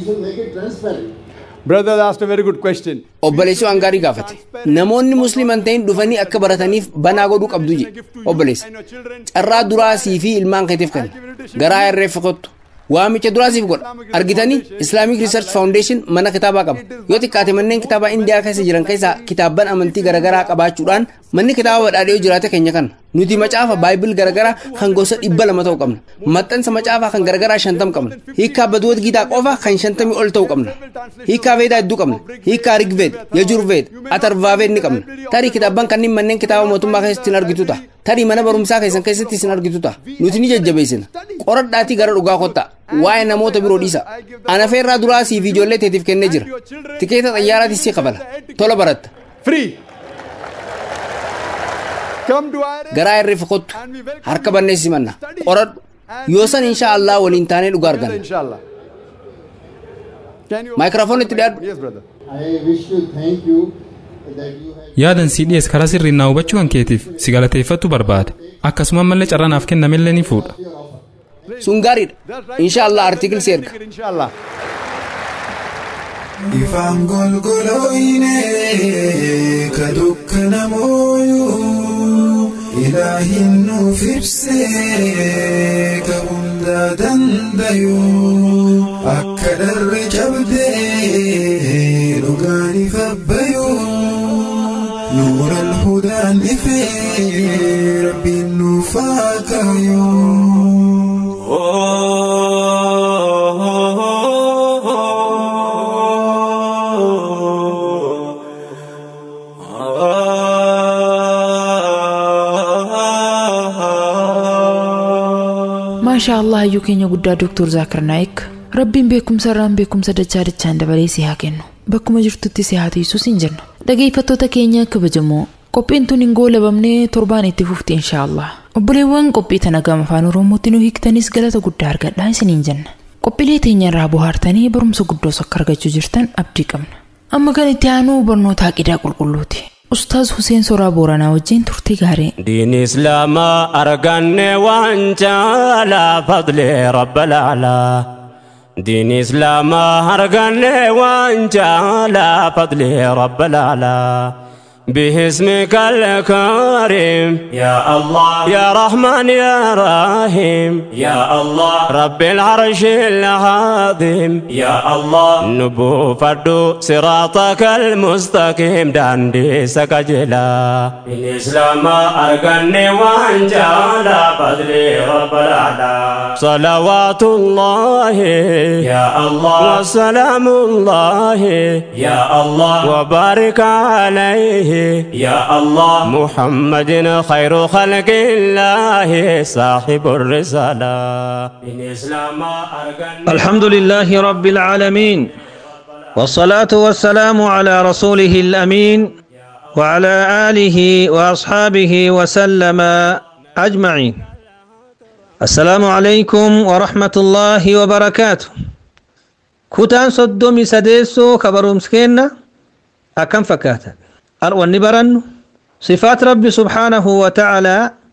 Brother asked a very good question. obboleessi waan gaarii gaafate namoonni musliiman ta'in dhufanii akka barataniif banaa godhuu qabdu jedhe obboleessa carraa duraasii fi ilmaan keetiif kenna garaa irreeffa kottu waamicha duraasiif godha argitanii islaamic research foundation mana kitaabaa qaba yoo xiqqaate manneen kitaabaa indiyaa keessa jiran keessaa kitaabban amantii garaagaraa qabaachuudhaan manni kitaaba badhaadhee jiraate keenya kana nuti macaafa baayibil garaagaraa kan gosa dhibba lama ta'u qabna maxxansa macaafaa kan garaagaraa shantam qabna hiikaa badwoot gitaa qofa kan shantamii ol ta'u qabna hiikaa veedaa hedduu qabna hiikaa rigveed yajurveed atarvaaveed ni qabna tarii kitaabban kanneen manneen kitaaba mootummaa keessatti hin argitu ta'a tarii mana barumsaa keessan keessatti hin argitu ta'a nuti ni jajjabeessina qoradhaatii gara dhugaa kottaa waa'ee namoota biroo dhiisa ana feerraa duraa siif ijoollee teetiif kennee jira tikeeta xayyaaraatis si kafala tola baratta Free. garaa irriif kottu harka bannee simanna qoradhu yoo san insha allah waliin taanee dhugaa arganna maayikiraafoon itti dhiyaadhu I wish to thank you that you have yaadan sii dhiyees karaa sirriin naa hubachuu kan keetiif si galateeffatu barbaada akkasuma mallee carraa naaf kennamellee ni fuudha sun gaariidha insha allah artiikilsi erga Ifaan golgolooyine ka dukkana mooyuu ilaahin nuuf ibsee ka hundaa dandayuu akka dharre cabdee dhugaan ifabbayuu nuura alhudaan ifee rabbiin nuuf haa maashaa allah hayyuu keenya guddaa dooktor zaakir naayik rabbiin beekumsa irraan beekumsa dachaa dachaan dabalee si haa kennu bakkuma jirtutti si haa tiisus hin jennu dhageeffattoota keenya kabajamoo qophiin tun hin goolabamnee torbaan itti fufti inshaa allah obboleewwan qophii tana gama afaan oromootti nu hiiktanis galata guddaa argadhaa isiniin jenna qophiilee teenya irraa bohaartanii barumsa guddoos akka argachuu jirtan abdii qabna amma kan itti aanuu barnoota aqidaa qulqulluuti ustaaz Huseen Soraa Booranaa wajjin turtii gaarii. دين إسلام أرقني وانجالا فضل رب الأعلى دين إسلام أرقني وانجالا فضل رب الأعلى باسمك الكريم يا الله يا رحمن يا رحيم يا الله رب العرش العظيم يا الله نبو فردو صراطك المستقيم داندي سكجلا الإسلام أرقني وانجالا فضلي رب الأعلى صلوات الله يا الله وسلام الله يا الله وبارك عليه يا الله محمد خير خلق الله صاحب الرسالة الإسلام الحمد لله رب العالمين والصلاة والسلام على رسوله الأمين وعلى آله وأصحابه وسلم أجمعين السلام عليكم ورحمة الله وبركاته كتان صدومي سديسو كبرومسكينا أكم فكاتا أروني برن صفات ربي سبحانه وتعالى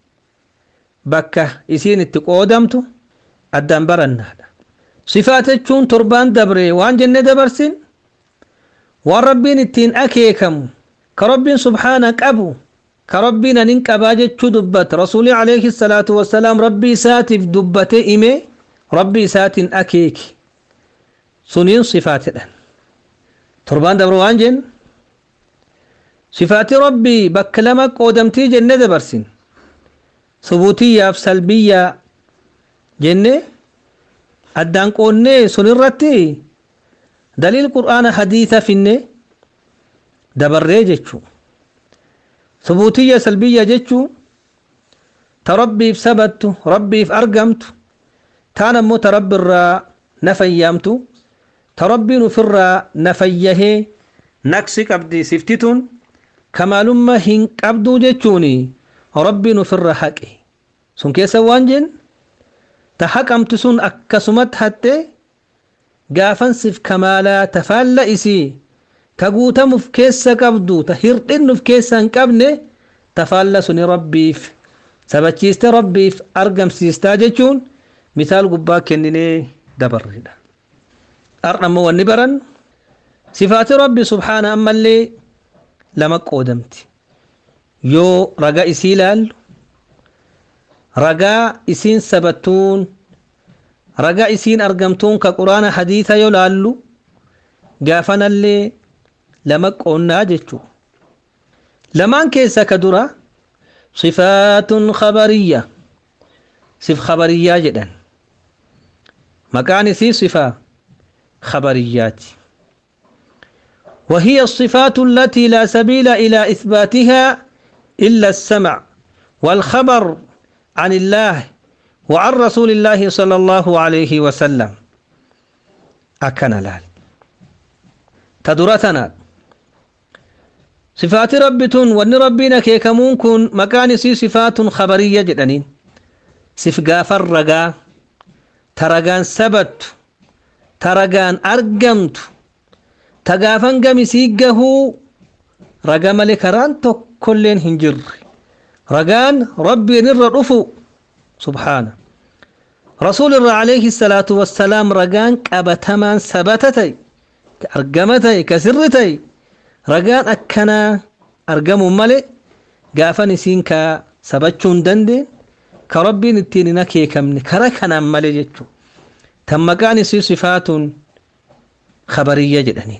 بكة إسين التقودمتو أدام برن صفات تشون تربان دبري وان جنة دبرسين وان ربين التين أكيكم كربين سبحانك أبو كربين ننك أباجة دبت رسولي عليه الصلاة والسلام ربي ساتف دبت إمي ربي سات أكيك سنين صفات تربان دبر وان جن صفات ربي بكلمك قدمتي جنة دبرسين ثبوتية في سلبية جنة أدان قوني سنرتي دليل قرآن حديثة فيني دبري جتشو ثبوتية سلبية جتشو تربي في سبت ربي في أرقمت تانا مو تربي الرا نفيامتو تربي نفر نفيه نكسي قبدي سفتتون كمالما هن قبدو جتشوني ربي نفر حقي سن كيسا وانجن تحكمت سن أكسمت حتى gaafansiif kamaalaa tafaalla isii ta guutamuuf keessa qabdu ta hirdhinnuuf keessa hin qabne tafaalla suni rabbiif sabachiiste rabbiif argamsiistaa jechuun misaal gubbaa kenninee dabarredha ardhammo wanni baran sifaati rabbi subhaana ammallee lama qoodamti yoo ragaa isii ilaallu ragaa isiin sabattuun ragaa isiin argamtuun ka quraana hadiisa yoo laallu gaafanallee lama qoonnaa jechuu lamaan keessa ka dura sifaatun khabariyya sif khabariyyaa jedhan maqaan isii sifaa khabariyyaati وهي الصفات التي لا سبيل إلى إثباتها إلا السمع والخبر عن الله وعن رسول الله صلى الله عليه وسلم أكن لال تدرتنا sifaati rabbi tun wanni rabbiin akeekamuun kun maqaan isii sifaatun khabariyya jedhaniin sif gaafan ragaa ta ragaan sabattu ta ragaan argamtu ta gaafan gamisii gahuu raga malee karaan tokkolleen hin jirre ragaan rabbiin irra dhufu subhaana rasuul irra alayhi salaatu wassalaam ragaan qabatamaan sabata ta'e ka argama ta'e ka sirri ta'e ragaan akkanaa argamu malee gaafan isiin ka sabachuu hin dandeen ka rabbiin ittiin hin akeekamne kara kanaan malee jechuu tan maqaan isii sifaatun khabariyya jedhaniin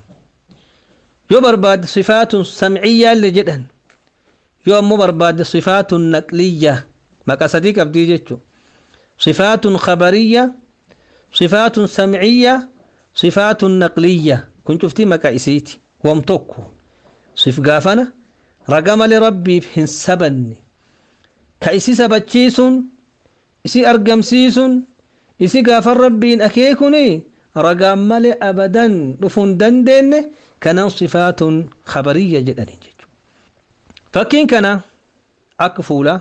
yoo barbaadde sifaatun samciyyaa illee jedhan yoo ammoo barbaadde sifaatun naqliyya maqa sadii qabdii jechuu sifaatun khabariyya sifaatun samciyya sifaatun naqliyya kun cuftii maqa isiiti wam tokko sif gaafana raga malee rabbiif hin sabanne ka isi sabachiisuun isi argamsiisuun isi gaafan rabbiin akeekuni ragaan malee abadan dhufuun dandeenye kanan sifaatun khabariyya jedhanii jechuudha. Fakkiin kana akka fuulaa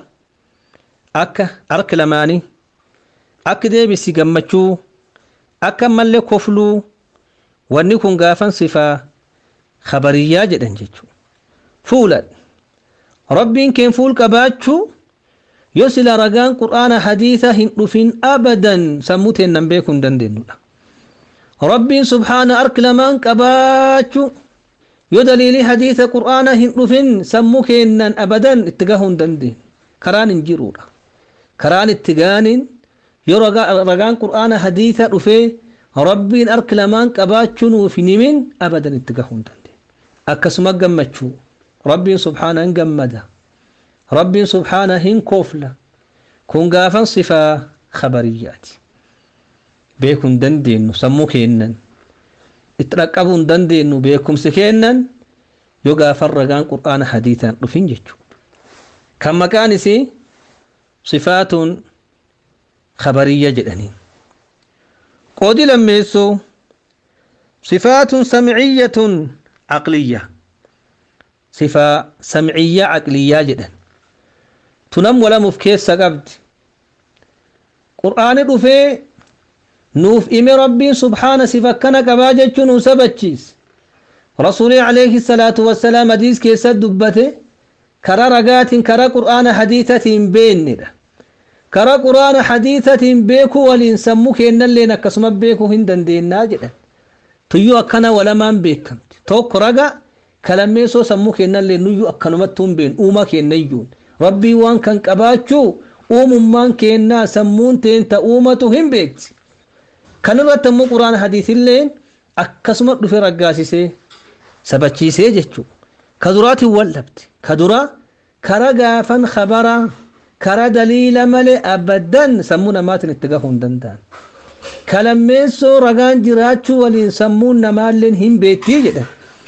akka harka lamaanii akka deebisi gammachuu akka mallee kofluu wanni kun gaafan sifaa khabariyyaa jedhan jechuudha. Fuulan rabbiin keen fuul qabaachuu yoo sila ragaan qur'aana hadiisa hin dhufin abadan sammuu teennan beekuu hin dandeenyudha. rabbiin subhaana harka lamaan qabaachuu yoo daliilii hadiisa qur'aana hin dhufin sammuu keennan abadan itti gahuu hin dandeenyu karaan hin jiruudha. Karaan itti gaaniin yoo ragaan qur'aana hadiisa dhufee rabbiin harka lamaan qabaachuu nuuf hin himin abadan itti gahuu hin dandeenyu. Akkasuma gammachuu rabbiin subhaana hin gammada. rabbiin subhaana hin kofla kun gaafan sifaa khabariyyaati beekuu hin dandeenyu sammuu keennan itti dhaqqabuu hin dandeenyu beekumsi keennan yoo gaafan ragaan qur'aana hadiisaan dhufin jechuudha kan maqaan isii sifaatuun khabariyya jedhaniin qoodi lammeessoo sifaatuun samciyyatun aqliyya sifaa samciyyaa aqliyyaa jedhan tunam walamuuf keessa qabdi qur'aani dhufee nuuf ime rabbiin subhaana sifa akkana qabaa jechuu nu sabachiis rasuulii alayhi salaatu wassalaam hadiis keessa dubbate kara ragaatiin kara qur'aana hadiisatiin beennedha kara qur'aana hadiisatiin beekuu waliin sammuu keennalleen akkasuma beekuu hin dandeennaa jedhan tuyyuu akkana walamaan beekamti tokko raga kalammeessoo sammuu keennallee nuyyuu akkanumattuu hin beeknu uuma kennayyuun rabbii waan kan qabaachuu uumummaan keennaa sammuun teenta uumatu hin beekti kan irratti ammoo quraan hadiisilleen akkasuma dhufe raggaasisee sabachiisee jechuu ka duraatiin wallabte ka duraa kara gaafan khabara kara daliila malee abaddan sammuu namaatiin itti gahuu hin danda'an kalammeessoo ragaan jiraachuu waliin sammuun namaalleen hin beektii jedhan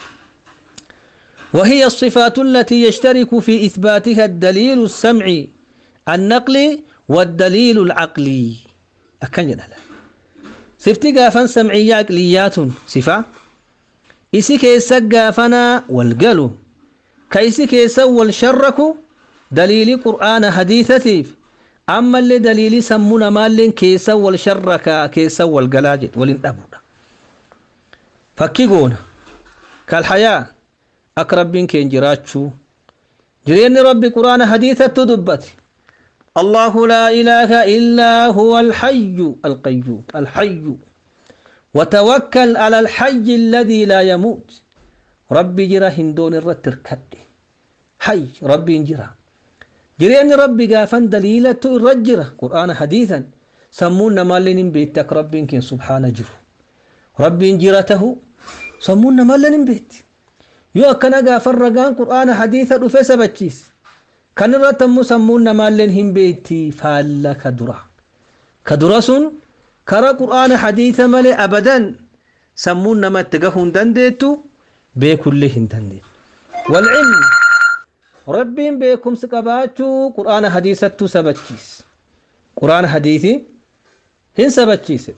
وهي الصفات التي يشترك في إثباتها الدليل السمعي النقلي والدليل العقلي أكن جدلا سفتي قافن سمعية عقليات صفة إسي كيسا قافنا والقلو كيسي كيسا والشرك دليل قرآن حديثة أما اللي دليل سمونا مال كيسا والشرك كيسا والقلاجد والانتبونا فكيقونا كالحياة akka rabbiin keen jiraachuu jireenyi rabbi quraana hadiisatti dubbate الله لا إله إلا هو الحي القيوم الحي وتوكل على الحي الذي لا يموت ربي جرا هندون الرتر كد حي ربي جرا جرين ربي قافن دليلة الرجرة قرآن حديثا سمونا مالين بيتك ربي كن سبحانه جرو ربي جرته سمونا مالين بيت yoo akkana gaafan ragaan qur'aana hadiisa dhufe sabachiis kan irratti ammoo sammuun namaalleen hin beekti faalla ka dura ka dura sun kara qur'aana hadiisa malee abadan sammuun nama itti gahuu hin dandeettu beekullee hin dandeettu walcilmi rabbiin beekumsi qabaachuu qur'aana hadiisattuu sabachiis qur'aana hadiisi hin sabachiise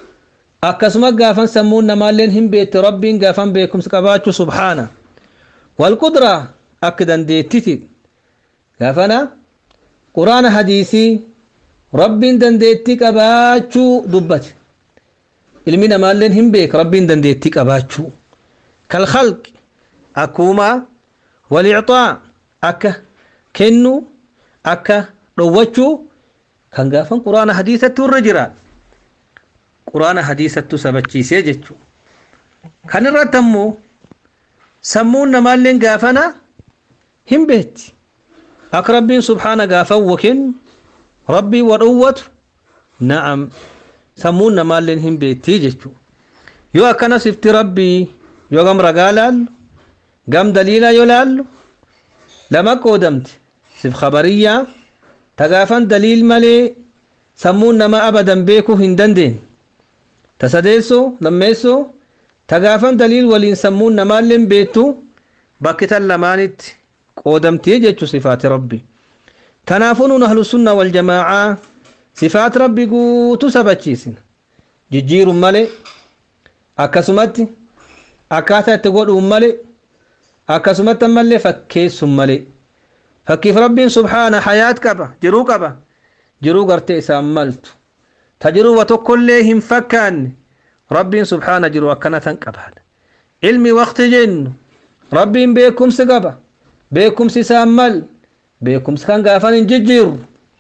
akkasuma gaafan sammuun namaalleen hin beekte rabbiin gaafan beekumsi qabaachuu subhaana والقدرة أكدا ديتتي غافنا قرآن حديثي رب دنديتي قباتشو دبت ilmi namaalleen hin beek rabbiin dandeettii qabaachuu kalkhalq akkuma walicxaa akka kennu akka dhowwachuu kan gaafan quraana hadiisattu irra jira quraana hadiisattu sabachiisee jechuu kan irratti ammoo sammuun namaalleen gaafana hin beetti akka rabbiin subhaana gaafan wakennu rabbii wadhowwatu na'am sammuun namaalleen hin beettii jechuu yoo akkana sifti rabbii yoo gam ragaa laallu gam daliilaa yoo laallu lama qoodamte sif khabariyyaa tagaafan daliil malee sammuun nama abadan beekuu hin dandeenye tasadeessoo lammeessoo tagaafan daliil waliin sammuun namaalleen beettu bakki tan lamaanitti qoodamtii jechuu sifaati rabbi kanaafuu nun ahlusunna waljamaacaa sifaat rabbi guutu sabachiisina jijjiiruun malee akkasumatti akkaataa itti godhuun malee akkasumatti ammallee fakkeessuun malee fakkiif rabbiin subhaana hayaat qaba jiruu qaba jiruu gartee isaan maltu ta jiruu wa tokkollee hin fakkaanne rabbiin subhaana jiru akkana tan qabaadha ilmi waqti jennu rabbiin beekumsi qaba beekumsi isaan mal beekumsa kan gaafan hin jijjiirru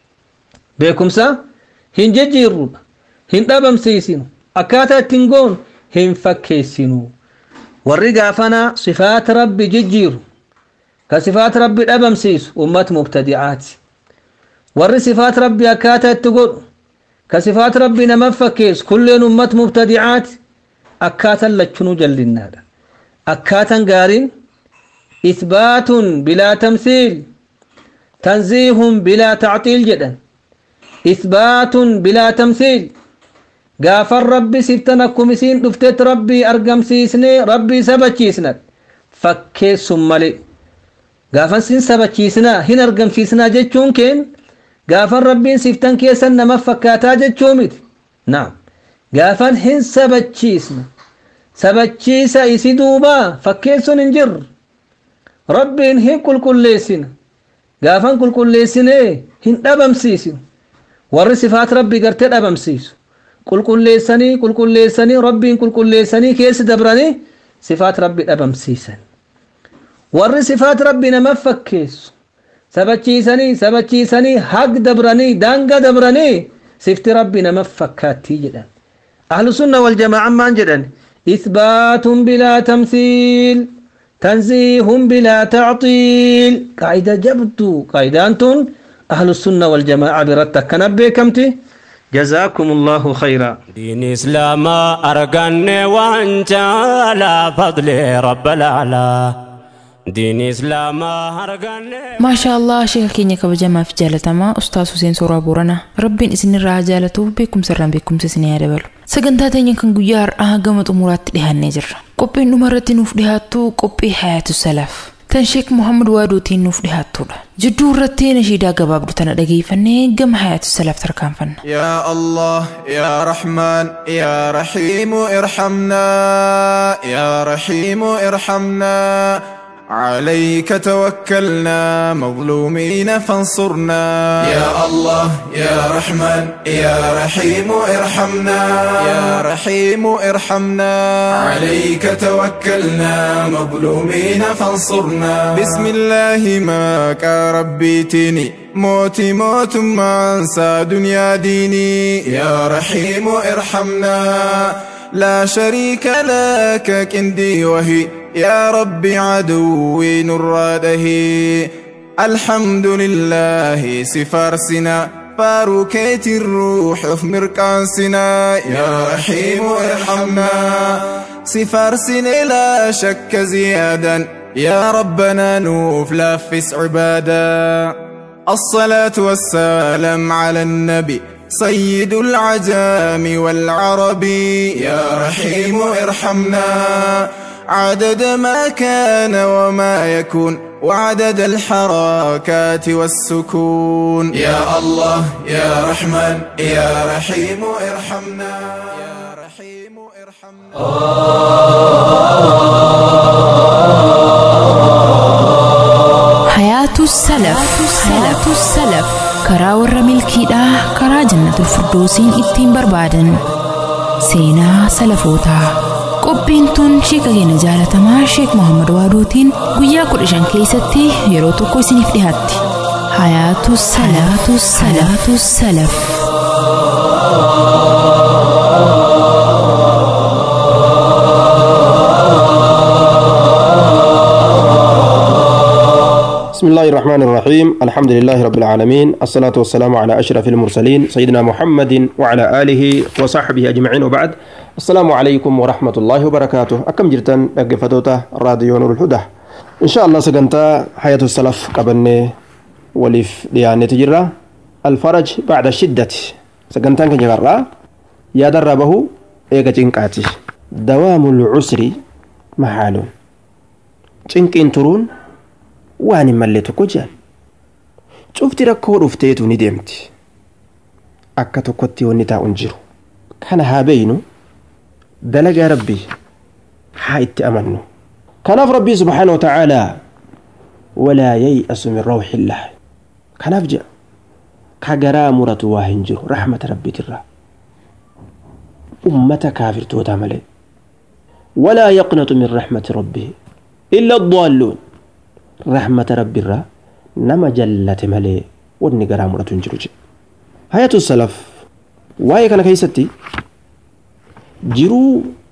beekumsa hin jijjiirru hin dhabamsiisinu akkaataa ittiin goon hin fakkeessinu warri gaafana sifaat rabbi jijjiiru ka sifaat rabbi dhabamsiisu ummat mubtadi'aati warri sifaat rabbi akkaataa itti godhu ka sifaat rabbi nama fakkeessu kulleen ummat mubtadi'aati akkaataan lachunuu jallinnaadha akkaataan gaariin isbaatun bilaa tamsiil tanziihun bilaa tacxiil jedhan isbaatun bilaa tamsiil gaafan rabbi siftan akkum isiin dhuftet rabbii argamsiisnee rabbii sabachiisna fakkeessun malee gaafan sin sabachiisnaa hin argamsiisnaa jechuun keen gaafan rabbiin siftan keessan nama fakkaataa jechuu miti naam gaafan hin sabachiisna sabachiisa isi duuba fakkeessun hin jirre rabbiin hin qulqulleessina gaafan qulqulleessinee hin dhabamsiisinu warri sifaat rabbii gartee dhabamsiisu qulqulleessanii qulqulleessanii rabbiin qulqulleessanii keessi dabranii sifaat rabbi dhabamsiisan warri sifaat rabbi nama fakkeessu sabachiisanii sabachiisanii hag dabranii daanga dabranii sifti rabbi nama fakkaattii jedhan ahlu sunna wal jamaa'an maan jedhan isbaatun bilaa tamsiil tanziihun bilaa tacxiil qaayida jabdu qaayidaan tun ahlu sunna wal jamaa'a biratti akkana beekamti جزاكم الله خيرا دين إسلام أرقن وانجالا فضل رب الأعلى دين إسلام أرقن maashaa allah sheeka keenya kabajamaa fi jaalatamaa ustaas Huseen Sooraa Booranaa rabbiin isinirraa jaalatuuf beekumsa irraan beekumsa isinii haa dabalu sagantaa teenya kan guyyaa har'aa gama xumuraatti dhiyaannee jirra qophiin dhuma irratti nuuf dhiyaattu qophii hayaatu salaaf tan sheek muhammad waadootiin nuuf dhiyaattudha jidduu irratti nashiidaa gabaabdu tana dhageeffannee gama hayaatu salaaf tarkaanfanna يا الله يا رحمن يا رحيم ارحمنا يا رحيم ارحمنا عليك توكلنا مظلومين فانصرنا يا الله يا رحمن يا رحيم ارحمنا يا رحيم ارحمنا عليك توكلنا مظلومين فانصرنا بسم الله ماك ربيتني موتي موت ما انسى دنيا ديني يا رحيم ارحمنا لا شريك لك كندي وهي يا ربي عدوي نراده الحمد لله سفارسنا فاروكيت الروح في مركانسنا يا رحيم ارحمنا سفارسنا لا شك زيادا يا ربنا نوف لافس عبادا الصلاة والسلام على النبي سيد العجام والعرب يا رحيم ارحمنا عدد ما كان وما يكون وعدد الحركات والسكون يا الله يا رحمن يا رحيم ارحمنا يا رحيم ارحمنا Hayaatu salaf. Hayaatu salaf. Karaa warra milkiidhaa karaa jannatul firdoosiin ittiin barbaadan. Seenaa salafootaa. Qophiin tun sheeka keenya jaalatamaa Sheek Muhammad Waaduutiin guyyaa kudha shan keessatti yeroo tokko isiniif dhiyaatti. Hayaatu salaatu salaatu salaf. بسم الله الرحمن الرحيم الحمد لله رب العالمين الصلاة والسلام على أشرف المرسلين سيدنا محمد وعلى آله وصحبه أجمعين وبعد السلام عليكم ورحمة الله وبركاته أكم جرتن أقفتوتا راديو نور الهدى إن شاء الله سقنتا حياة السلف قبلني ولف ديانة تجرى الفرج بعد الشدة سقنتا كجرى يا دربه إيقا جنقاتي دوام العسر محال cinqiin turuun waan hin malle tokko jedhan cufti rakkoo dhufteetu ni deemti akka tokkotti wanni taa'u hin jiru kana haa beeynu dalagaa rabbii haa itti amannu kanaaf rabbii subhaanahu wa ta'aalaa walaa yay'asu min rawxillah kanaaf jedha ka garaa muratu waa hin jiru rahmata rabbiitirraa ummata kaafirtootaa malee walaa yaqnatu min rahmati rabbihi إلا الضالون رحمة رب الرا نما جلت ملي وني غرامرة تنجرج حياة السلف واي كان كيستي جرو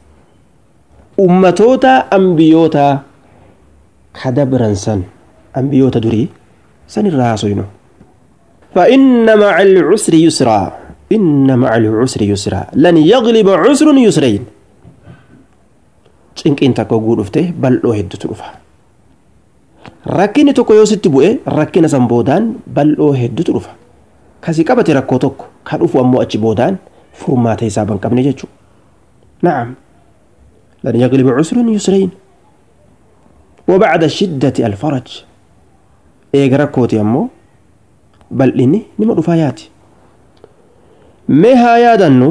أمتوتا أنبيوتا كدبرا سن أنبيوتا دري سن الراسوينو فإن مع العسر يسرا إن مع العسر يسرا لن يغلب عسر يسرين cinqiin takka oguu dhufte bal'oo hedduutu dhufa rakkinni tokko yoo sitti bu'e rakkina san boodaan bal'oo hedduutu dhufa kasii qabate rakkoo tokko ka dhufu ammoo achi boodaan furmaata isaa ban qabne jechuu na'am lan yagliba cusrun yusrayn وبعد الشدة الفرج إيغ ركوتي أمو بل إني نما رفاياتي مها يادنو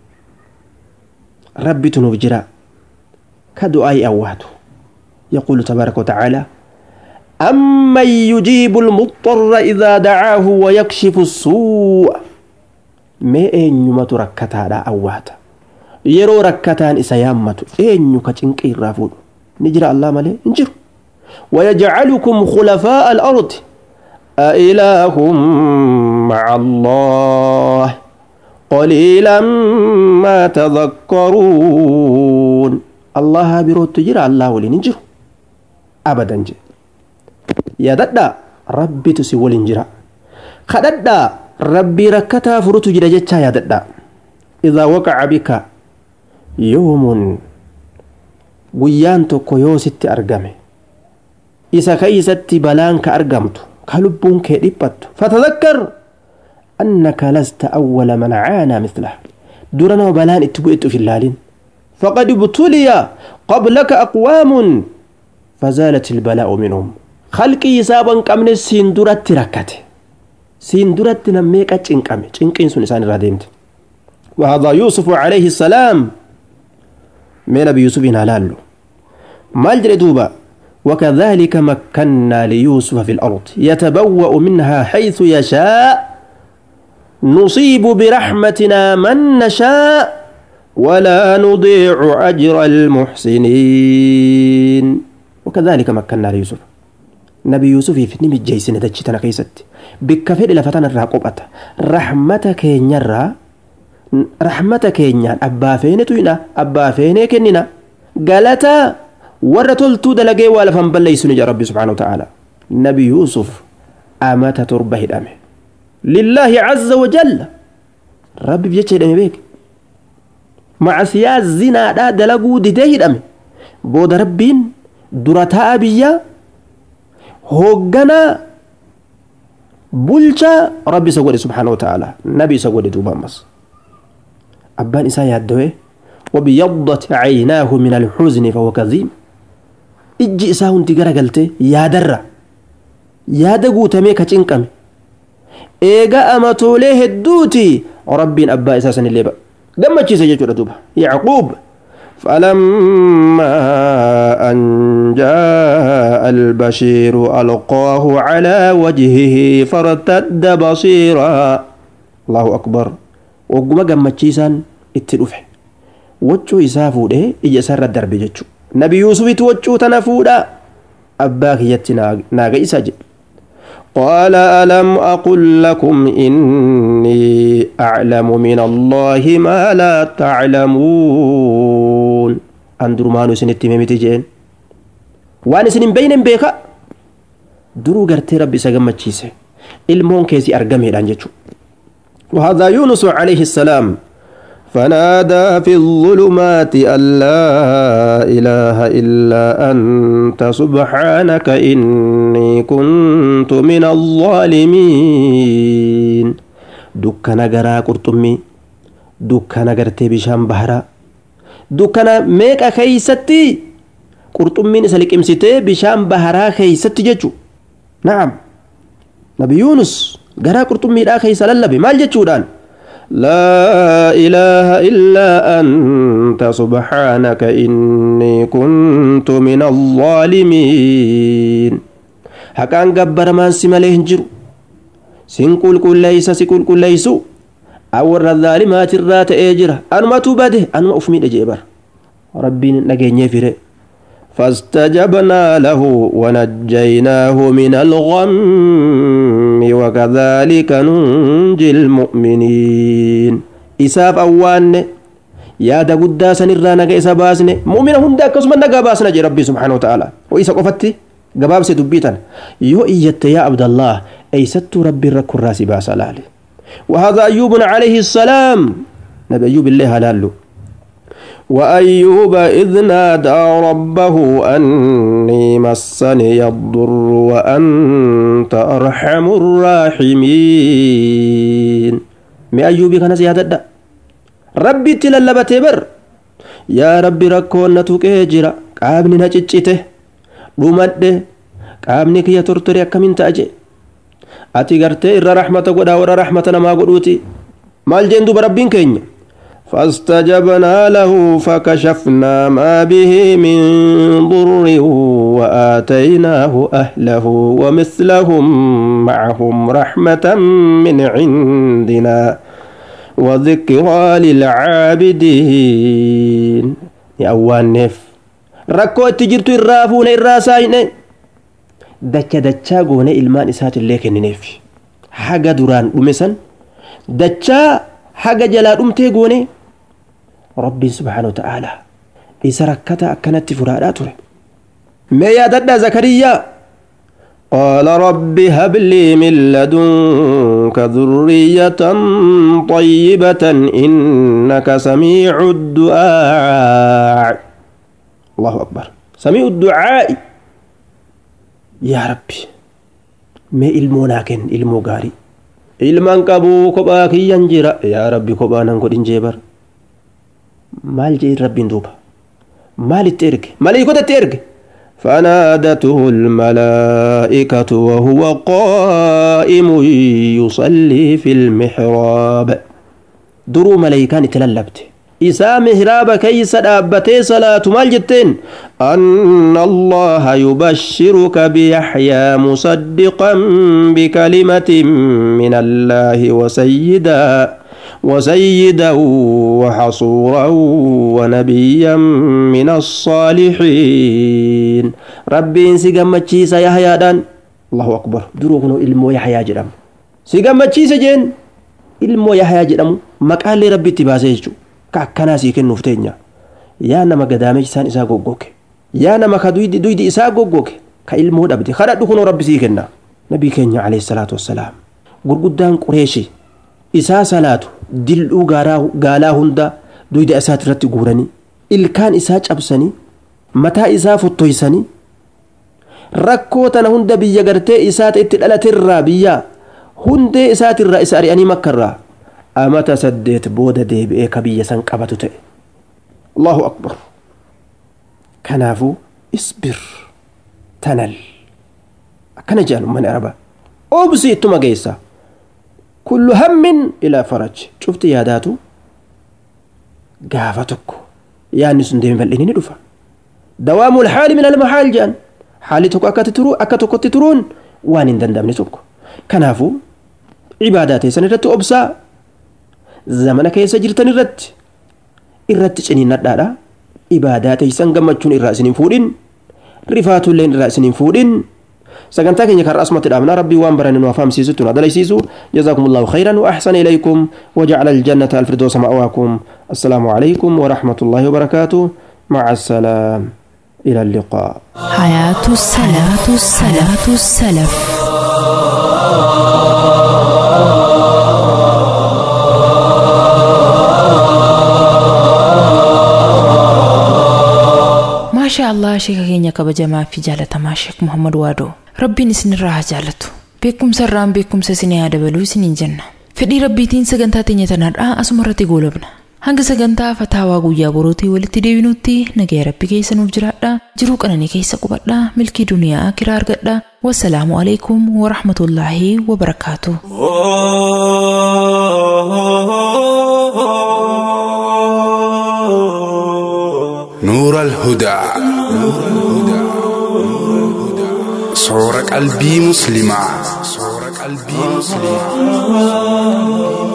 ربي تنوف جرا كدعاء أواد يقول تبارك وتعالى أمن يجيب المضطر إذا دعاه ويكشف السوء ما أين يمت ركتا دا أواد يرو ركتان إسيامة أين يكتنك الرافود نجرى الله ملي نجر ويجعلكم خلفاء الأرض أإله مع الله قليلا ما تذكرون الله birootu jira allah waliin hin jiru abadan je yaadadha rabbitu si waliin jira kadhadha rabbii rakkataa furutu jira jechaa yaadadha idaa waqaca bika yoomun guyyaan tokko yoo sitti argame isa keeysatti balaan ka argamtu ka lubbuun kee dhiphattu fatadakkar annaka lasta awwala man caanaa mislah dura nama balaan itti bu'etti uf illaalin فقد ابتلي قبلك أقوام فزالت البلاء منهم خلقي يسابا قمن سندرت ركته سندرت نميك تشنقم تشنقين سن إنسان راديمت وهذا يوسف عليه السلام من أبي يوسف هلال ما دوبا وكذلك مكنا ليوسف في الأرض يتبوأ منها حيث يشاء نصيب برحمتنا من نشاء ولا نضيع أجر المحسنين وكذلك مكنا ليوسف نبي يوسف في نمي جيسن دجتنا كيست بكفر لفتنا الراقبة رحمتك ينرى رحمتك ينرى أبا فين توينا أبا فين كننا قالتا ورتل تود لقي ولا فنبلي سنجا ربي سبحانه وتعالى نبي يوسف أمات تربه الأمه لله عز وجل ربي بيجي دمي بيك macasiyaa zinaadhaa dalaguu didee hidhame booda rabbiin dura ta'a biyya hoogganaa bulchaa rabbi isa godhe subhaanahu wa ta'ala nabi isa godhe duuba ammas abbaan isaa yaaddawe وبيضت عيناه من الحزن فهو كظيم ijji isaa hundi garagalte yaadarra yaada guutamee ka cinqame eega amatoolee hedduuti rabbiin abbaa isaa sanillee gammachiise jechuudha duuba yacquub فلما أن جاء البشير ألقاه على وجهه فارتد بصيرا الله أكبر وقم قمتشيسان اتلوفه وجو يسافو ده إجا سر الدرب جتشو نبي يوسف توجو تنفو ده أباك يتي ناغي سجد قال ألم أقل لكم إني أعلم من الله ما لا تعلمون أندرو مانو سنتي ميمتي جين وأنا سنين بين بيكا درو غرتي ربي سجمتشيسه المون كيسي أرقمي لانجتشو وهذا يونس عليه السلام فنادى في الظلمات أن لا إله إلا أنت سبحانك إني كنت من الظالمين دكنا غرا قرطمي دكنا غرتي بشام بحرا دكنا ميكا خيستي قرطمين سلك امسيتي بشام بحرا خيستي ججو نعم نبي يونس غرا قرطمي دا خيس للبي مال ججو دان لا إله إلا أنت سبحانك إني كنت من الظالمين هكان قبر ما سماليه جرو سنقول كل ليس سكول كل ليسو أور الظالمات الرات إجرة أنا ما تباده أنا ما أفمي جيبر ربي نجيني فيه فاستجبنا له ونجيناه من الغم وكذلك ننجي المؤمنين إساف أوان يا دا قدا سنرى نجا إسا باسن مؤمن هندا كسما نجا باسنا جي ربي سبحانه وتعالى وإسا قفتي قباب سدبيتا يو إيت يا عبد الله أي ست ربي رك الراس باس لالي وهذا أيوب عليه السلام نبي أيوب الله هلالو وأيوب إذ نادى ربه أني مسني الضر وأنت أرحم الراحمين مي أيوب كان زيادة ربي تللبت بر يا ربي ركون نتوك جرا قابني نججته رمد قابني كي ترتري أكمن تأجي أتي غرتي إر رحمة قدا ور رحمة نما قدوتي مال جندو بربين كينيا فاستجبنا له فكشفنا ما به من ضر وآتيناه أهله ومثلهم معهم رحمة من عندنا وذكرى للعابدين يا أوان نف ركو تجرت الرافون الراسين دكا دكا قوني إلمان إسات الليك النف حاجة دران ومسن دكا حاجة جلال أمتي قوني ربي سبحانه وتعالى إذا ركت أكنت فرادات ما يدد زكريا قال رب هب لي من لدنك ذرية طيبة إنك سميع الدعاء الله أكبر سميع الدعاء يا ربي ما إلموناكن إلمو غاري ilmaan qabuu kophaa kiyyan jira yaa rabbi kophaa nan godhin jeebar maal jee rabbiin duuba maalitti erge maleeykotatti erge فنادته الملائكة وهو قائم يصلي في المحراب درو ملائكان تللبت إسا مهراب كيس دابتي صلاة مالجتين أن الله يبشرك بيحيى مصدقا بكلمة من الله وسيدا وسيدا وحصورا ونبيا من الصالحين ربي سيقام تشيسا يحيى دان الله أكبر دروغنو إلمو يحيى جرم سيقام تشيسا جين إلمو يحيى جرم مقال ربي تباسيجو كأكنا سيكن نفتينيا يا نما قدامي سان إسا قوقوك يا نما كدويد دويد إسا قوقوك كإلمو دبتي خرا دخنو ربي سيكنا نبي كينيا عليه الصلاة والسلام قرقدان قريشي isaa salaatu dildhuu gaalaa hunda duyda isaati irratti guuranii ilkaan isaa cabsanii mataa isaa fottoysanii rakkoo tana hunda biyya gartee isaata itti dhalaterraa biyya hundee isaatirraa isa ari'anii makkarraa amata saddeet booda deebi'ee ka biyya san qabatu ta'e allahu akbar kanaafuu isbir tanal akkana jedhan ummani arabaa obsi ittuma geessaa kullu hammin ilaa faraj cufti yaadaatu gaafa tokko yaanni sun deeme bal'inni ni dhufa dawaamul haali min almahaal jedhan haalli tokko akkatti turu akka tokkotti turuun waan hin danda'amne tokko kanaafuu cibaadaa teessan irratti obsaa zamana keessa jirtan irratti irratti ciniinnadhaadha ibaadaa teessan gammachuun irraa isin hin fuudhin rifaatulleen irraa isin hin fuudhin sagantaa keenya kan asumatti dhaabna rabbii waan barane nu afaamsiisutti nu adalaysiisu jazaakumullahu khayran wa ahsana ilaykum wajacala aljannata alfirdoosa ma'waakum assalaamu alaykum warahmatullahi wabarakaatuh maca assalaam ila alliqaa حياة السلف السلف السلف maashaa allah sheeka keenya kabajamaa fi jaalatamaa sheek muhammad waadoo rabbiin isinirraa haa jaalatu beekumsa irraan beekumsa isinii haa dabaluu isiniin jenna fedhii rabbiitiin sagantaa teenya tanarraa asuma irratti goolabna hanga sagantaa fataawaa guyyaa borootii walitti deebinutti nagaya rabbi keessa nuuf jiraadha jiruu qananii keessa qubadha milkii duniyaa kiraa argadha wassalaamu alaikum warahmatullaahi wabarakaatu نور الهدى صور قلبي مسلمة صور قلبي مسلمة